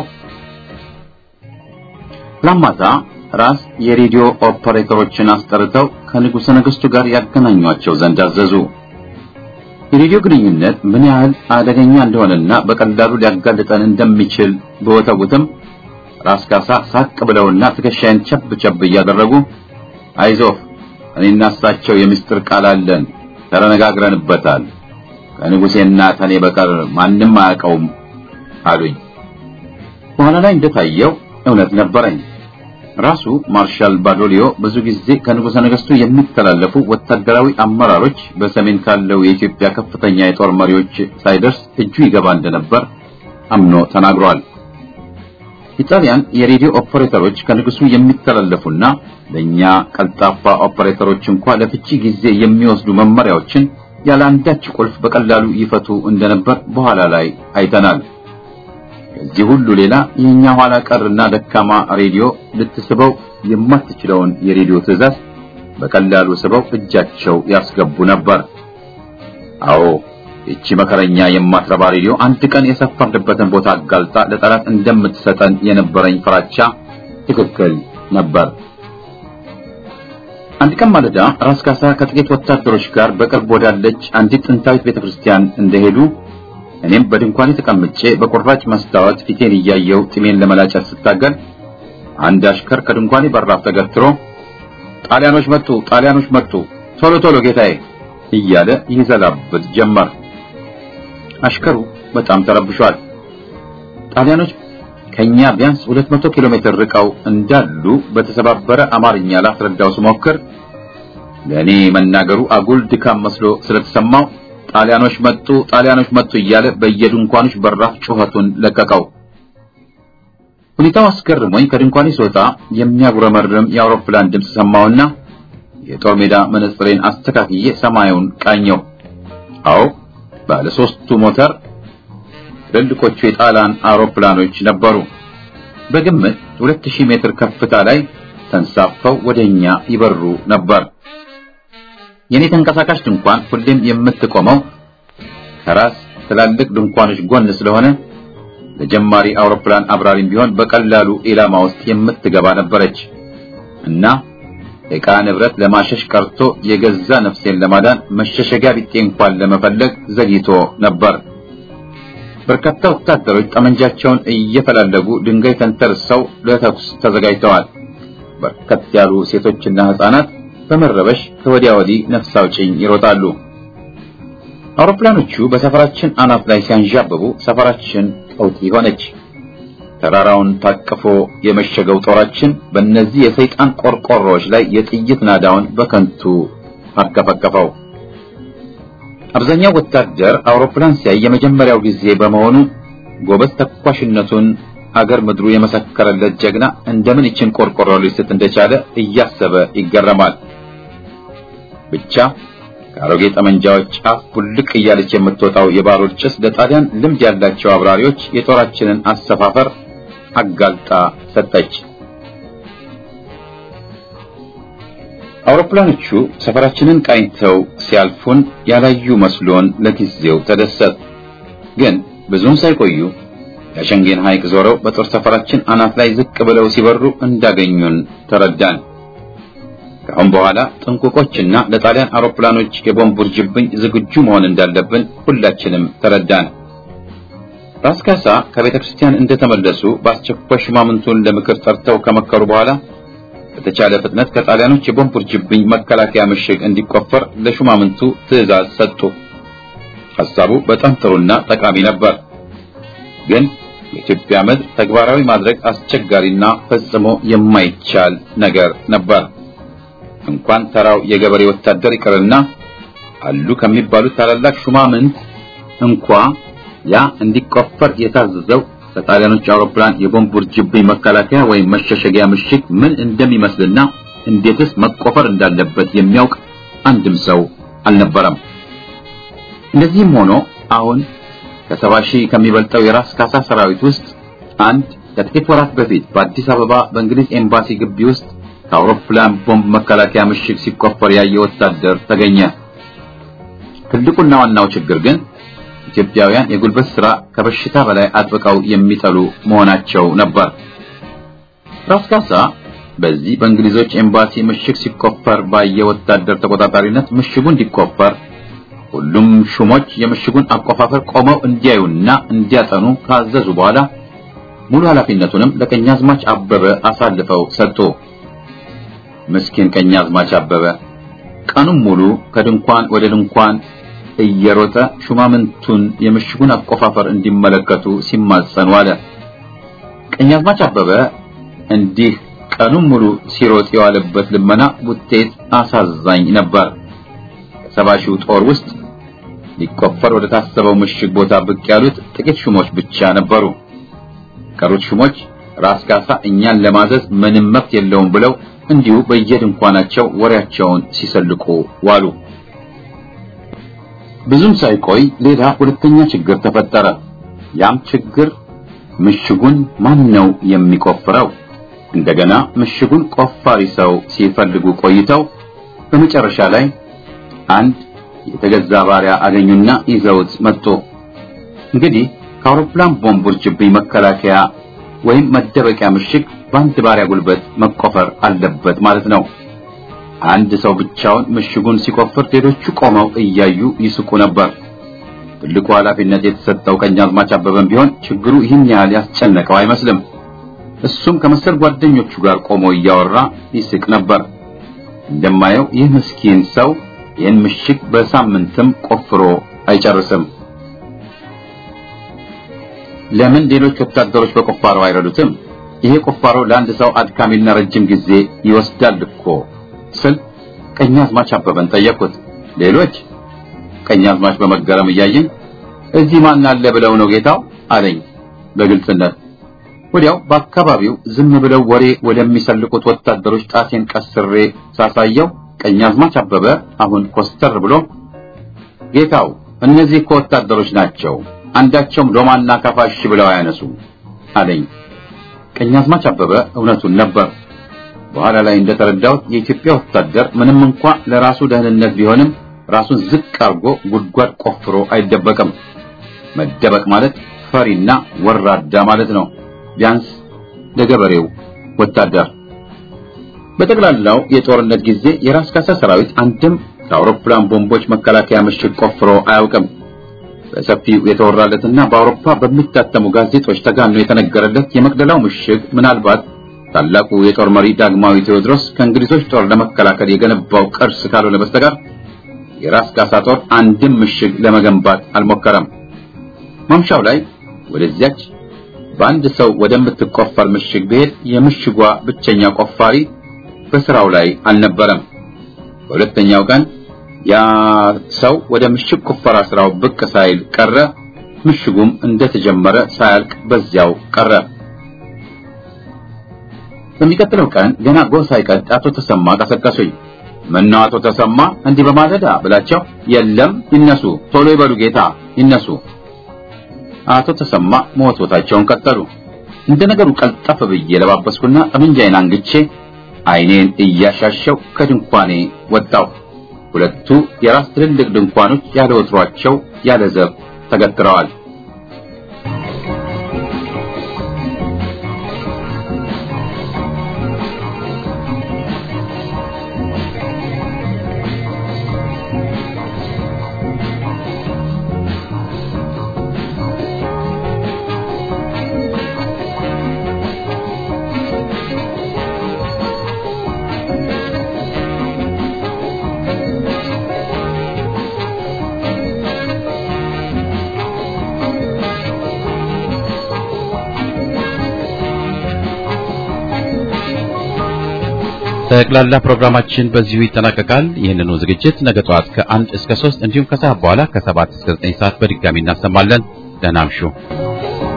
ላማታ ራስ የሬዲዮ ኦፐሬተሮችን አስጠርተው ከንጉሠ ነገሥቱ ጋር ያገናኟቸው ዘንድ አዘዙ። የሬዲዮ ግንኙነት ምን ያህል አደገኛ እንደሆነና በቀላሉ ሊያጋልጠን እንደሚችል በወተውትም ራስ ካሳ ሳቅ ብለውና ትከሻዬን ቸብ ቸብ እያደረጉ አይዞህ እኔና እሳቸው የምስጢር ቃል አለን፣ ተነጋግረንበታል። ከንጉሴና ከኔ በቀር ማንም አያውቀውም አሉኝ። በኋላ ላይ እንደታየው እውነት ነበረኝ። ራሱ ማርሻል ባዶሊዮ ብዙ ጊዜ ከንጉሠ ነገሥቱ የሚተላለፉ ወታደራዊ አመራሮች በሰሜን ካለው የኢትዮጵያ ከፍተኛ የጦር መሪዎች ሳይደርስ እጁ ይገባ እንደነበር አምኖ ተናግሯል። ኢጣሊያን የሬዲዮ ኦፐሬተሮች ከንጉሱ የሚተላለፉና ለኛ ቀልጣፋ ኦፐሬተሮች እንኳ ለፍቺ ጊዜ የሚወስዱ መመሪያዎችን ያለ አንዳች ቁልፍ በቀላሉ ይፈቱ እንደነበር በኋላ ላይ አይተናል። ከዚህ ሁሉ ሌላ የኛ ኋላ ቀርና ደካማ ሬዲዮ ልትስበው የማትችለውን የሬዲዮ ትዕዛዝ በቀላሉ ስበው እጃቸው ያስገቡ ነበር። አዎ ይቺ መከረኛ የማትረባ ሬዲዮ አንድ ቀን የሰፈርንበትን ቦታ አጋልጣ ለጠላት እንደምትሰጠን የነበረኝ ፍራቻ ትክክል ነበር። አንድ ቀን ማለዳ ራስ ካሳ ከጥቂት ወታደሮች ጋር በቅርብ ወዳለች አንዲት ጥንታዊት ቤተክርስቲያን እንደሄዱ እኔም በድንኳኔ ተቀምጬ በቁራጭ መስታወት ፊቴን እያየው ጢሜን ለመላጨት ስታገል አንድ አሽከር ከድንኳኔ በራፍ ተገትሮ ጣሊያኖች መጡ፣ ጣሊያኖች መጡ፣ ቶሎ ቶሎ ጌታዬ እያለ ይዘላብጥ ጀመር። አሽከሩ በጣም ተረብሿል። ጣሊያኖች ከኛ ቢያንስ 200 ኪሎ ሜትር ርቀው እንዳሉ በተሰባበረ አማርኛ ላስረዳው ስሞክር ለእኔ መናገሩ አጉል ድካም መስሎ ስለተሰማው ጣሊያኖች መጡ፣ ጣሊያኖች መጡ እያለ በየድንኳኖች በራፍ ጩኸቱን ለቀቀው። ሁኔታው አስገርሞኝ ከድንኳኔ ስወጣ የሚያጉረመርም የአውሮፕላን ድምፅ ሰማሁና የጦር ሜዳ መነጽሬን አስተካክዬ ሰማዩን ቃኘው። አዎ ባለ ሶስቱ ሞተር ትልልቆቹ የጣሊያን አውሮፕላኖች ነበሩ። በግምት 2000 ሜትር ከፍታ ላይ ተንሳፈው ወደኛ ይበሩ ነበር። የኔ ተንቀሳቃሽ ድንኳን ሁሌም የምትቆመው ከራስ ትላልቅ ድንኳኖች ጎን ስለሆነ ለጀማሪ አውሮፕላን አብራሪም ቢሆን በቀላሉ ኢላማ ውስጥ የምትገባ ነበረች እና ዕቃ ንብረት ለማሸሽ ቀርቶ የገዛ ነፍሴን ለማዳን መሸሸጊያ ቢጤ እንኳን ለመፈለግ ዘግይቶ ነበር። በርካታ ወታደሮች ጠመንጃቸውን እየፈላለጉ ድንጋይ ተንተርሰው ለተኩስ ተዘጋጅተዋል። በርከት ያሉ ሴቶችና ሕፃናት በመረበሽ ከወዲያ ወዲህ ነፍስ አውጭኝ ይሮጣሉ። አውሮፕላኖቹ በሰፈራችን አናት ላይ ሲያንዣብቡ ሰፈራችን ቀውጢ ሆነች። ተራራውን ታቅፎ የመሸገው ጦራችን በእነዚህ የሰይጣን ቆርቆሮዎች ላይ የጥይት ናዳውን በከንቱ አርከፈከፈው። አብዛኛው ወታደር አውሮፕላን ሲያይ የመጀመሪያው ጊዜ በመሆኑ ጎበዝ ተኳሽነቱን አገር ምድሩ የመሰከረለት ጀግና እንደምን ይችን ቆርቆሮ ሊስት እንደቻለ እያሰበ ይገረማል። ብቻ ከአሮጌ ጠመንጃዎች ጫፍ ቡልቅ እያለች የምትወጣው የባሩድ ጭስ ለጣሊያን ልምድ ያላቸው አብራሪዎች የጦራችንን አሰፋፈር አጋልጣ ሰጠች። አውሮፕላኖቹ ሰፈራችንን ቃኝተው ሲያልፉን ያላዩ መስሎን ለጊዜው ተደሰት። ግን ብዙም ሳይቆዩ የሸንጌን ሐይቅ ዞረው በጦር ሰፈራችን አናት ላይ ዝቅ ብለው ሲበሩ እንዳገኙን ተረዳን። ከአሁን በኋላ ጥንቁቆችና ለጣሊያን አውሮፕላኖች የቦምብ ውርጅብኝ ዝግጁ መሆን እንዳለብን ሁላችንም ተረዳን። ራስ ካሳ ከቤተ ክርስቲያን እንደተመለሱ በአስቸኳይ ሹማምንቱን ለምክር ጠርተው ከመከሩ በኋላ በተቻለ ፍጥነት ከጣሊያኖች የቦምብ ውርጅብኝ መከላከያ ምሽግ እንዲቆፈር ለሹማምንቱ ትዕዛዝ ሰጡ። ሐሳቡ በጣም ጥሩና ጠቃሚ ነበር። ግን የኢትዮጵያ ምድር ተግባራዊ ማድረግ አስቸጋሪና ፈጽሞ የማይቻል ነገር ነበር። እንኳን ተራው የገበሬ ወታደር ይቅርና አሉ ከሚባሉት ታላላቅ ሹማምንት እንኳ ያ እንዲቆፈር የታዘዘው ከጣሊያኖች አውሮፕላን የቦምብ ውርጅብኝ መከላከያ ወይም መሸሸጊያ ምሽግ ምን እንደሚመስልና እንዴትስ መቆፈር እንዳለበት የሚያውቅ አንድም ሰው አልነበረም። እንደዚህም ሆኖ አሁን ከሰባ ሺህ ከሚበልጠው የራስ ካሳ ሰራዊት ውስጥ አንድ ከጥቂት ወራት በፊት በአዲስ አበባ በእንግሊዝ ኤምባሲ ግቢ ውስጥ ከአውሮፕላን ቦምብ መከላከያ ምሽግ ሲቆፈር ያየ ወታደር ተገኘ። ትልቁና ዋናው ችግር ግን ኢትዮጵያውያን የጉልበት ሥራ ከበሽታ በላይ አጥብቀው የሚጠሉ መሆናቸው ነበር። ራስ ካሳ በዚህ በእንግሊዞች ኤምባሲ ምሽግ ሲቆፈር ባየ ወታደር ተቆጣጣሪነት ምሽጉ እንዲቆፈር ሁሉም ሹሞች የምሽጉን አቆፋፈር ቆመው እንዲያዩና እንዲያጠኑ ካዘዙ በኋላ ሙሉ ኃላፊነቱንም ለቀኛዝማች አበበ አሳልፈው ሰጡ። ምስኪን ቀኛዝማች አበበ ቀኑን ሙሉ ከድንኳን ወደ ድንኳን እየሮጠ ሹማምንቱን የምሽጉን አቆፋፈር እንዲመለከቱ ሲማጸን ዋለ። ቀኛዝማች አበበ እንዲህ ቀኑን ሙሉ ሲሮጥ የዋለበት ልመና ውጤት አሳዛኝ ነበር። ከሰባ ሺው ጦር ውስጥ ሊቆፈር ወደ ታሰበው ምሽግ ቦታ ብቅ ያሉት ጥቂት ሹሞች ብቻ ነበሩ። ቀሩት ሹሞች ራስ ካሳ እኛን ለማዘዝ ምንም መብት የለውም ብለው እንዲሁ በየድንኳናቸው ወሬያቸውን ሲሰልቁ ዋሉ። ብዙም ሳይቆይ ሌላ ሁለተኛ ችግር ተፈጠረ። ያም ችግር ምሽጉን ማን ነው የሚቆፍረው? እንደገና ምሽጉን ቆፋሪ ሰው ሲፈልጉ ቆይተው በመጨረሻ ላይ አንድ የተገዛ ባሪያ አገኙና ይዘውት መጡ። እንግዲህ ከአውሮፕላን ቦምብ ውርጅብኝ መከላከያ ወይም መደበቂያ ምሽግ በአንድ ባሪያ ጉልበት መቆፈር አለበት ማለት ነው። አንድ ሰው ብቻውን ምሽጉን ሲቆፍር ሌሎቹ ቆመው እያዩ ይስቁ ነበር። ትልቁ ኃላፊነት የተሰጠው ቀኛዝማች አበበም ቢሆን ችግሩ ይህን ያህል ያስጨነቀው አይመስልም። እሱም ከመሰል ጓደኞቹ ጋር ቆሞ እያወራ ይስቅ ነበር። እንደማየው ይህ ምስኪን ሰው ይህን ምሽግ በሳምንትም ቆፍሮ አይጨርስም። ለምን ሌሎች ወታደሮች በቁፋሮ አይረዱትም? ይሄ ቁፋሮ ለአንድ ሰው አድካሚና ረጅም ጊዜ ይወስዳል እኮ ስል ቀኛዝማች አበበን ጠየቅኩት። ሌሎች ቀኛዝማች በመገረም እያየኝ እዚህ ማን አለ ብለው ነው ጌታው አለኝ በግልጽነት። ወዲያው በአካባቢው ዝም ብለው ወሬ ወደሚሰልቁት ወታደሮች ጣቴን ቀስሬ ሳሳየው ቀኛዝማች አበበ አሁን ኮስተር ብሎ ጌታው እነዚህ እኮ ወታደሮች ናቸው፣ አንዳቸውም ዶማና ካፋሽ ብለው አያነሱ አለኝ። ቀኛዝማች አበበ እውነቱን ነበር። በኋላ ላይ እንደተረዳሁት የኢትዮጵያ ወታደር ምንም እንኳ ለራሱ ደህንነት ቢሆንም ራሱን ዝቅ አድርጎ ጉድጓድ ቆፍሮ አይደበቅም። መደበቅ ማለት ፈሪና ወራዳ ማለት ነው፣ ቢያንስ ለገበሬው ወታደር። በጠቅላላው የጦርነት ጊዜ የራስ ካሳ ሰራዊት አንድም ከአውሮፕላን ቦምቦች መከላከያ ምሽግ ቆፍሮ አያውቅም። በሰፊው የተወራለትና በአውሮፓ በሚታተሙ ጋዜጦች ተጋኖ የተነገረለት የመቅደላው ምሽግ ምናልባት ታላቁ የጦር መሪ ዳግማዊ ቴዎድሮስ ከእንግሊዞች ጦር ለመከላከል የገነባው ቅርስ ካልሆነ በስተቀር የራስ ካሳ ጦር አንድም ምሽግ ለመገንባት አልሞከረም። ማምሻው ላይ ወደዚያች በአንድ ሰው ወደምትቆፈር ምሽግ ብሄድ የምሽጓ ብቸኛ ቆፋሪ በስራው ላይ አልነበረም። በሁለተኛው ቀን ያ ሰው ወደ ምሽግ ቁፈራ ስራው ብቅ ሳይል ቀረ። ምሽጉም እንደተጀመረ ሳያልቅ በዚያው ቀረ። በሚቀጥለው ቀን ገና ጎህ ሳይቀድ አቶ ተሰማ ቀሰቀሱኝ። ምነው አቶ ተሰማ እንዲህ በማለዳ ብላቸው፣ የለም ይነሱ፣ ቶሎ ይበሉ ጌታ ይነሱ። አቶ ተሰማ መወትወታቸውን ቀጠሉ። እንደ ነገሩ ቀልጠፍ ብዬ ለባበስኩና ጠመንጃዬን አንግቼ ዓይኔን እያሻሸው ከድንኳኔ ወጣው። ሁለቱ የራስ ትልልቅ ድንኳኖች ያለ ወትሯቸው ያለ ዘብ ተገትረዋል። ጠቅላላ ፕሮግራማችን በዚሁ ይጠናቀቃል። ይህንኑ ዝግጅት ነገ ጠዋት ከአንድ እስከ ሶስት እንዲሁም ከሰዓት በኋላ ከሰባት እስከ ዘጠኝ ሰዓት በድጋሚ እናሰማለን። ደህና እምሹ።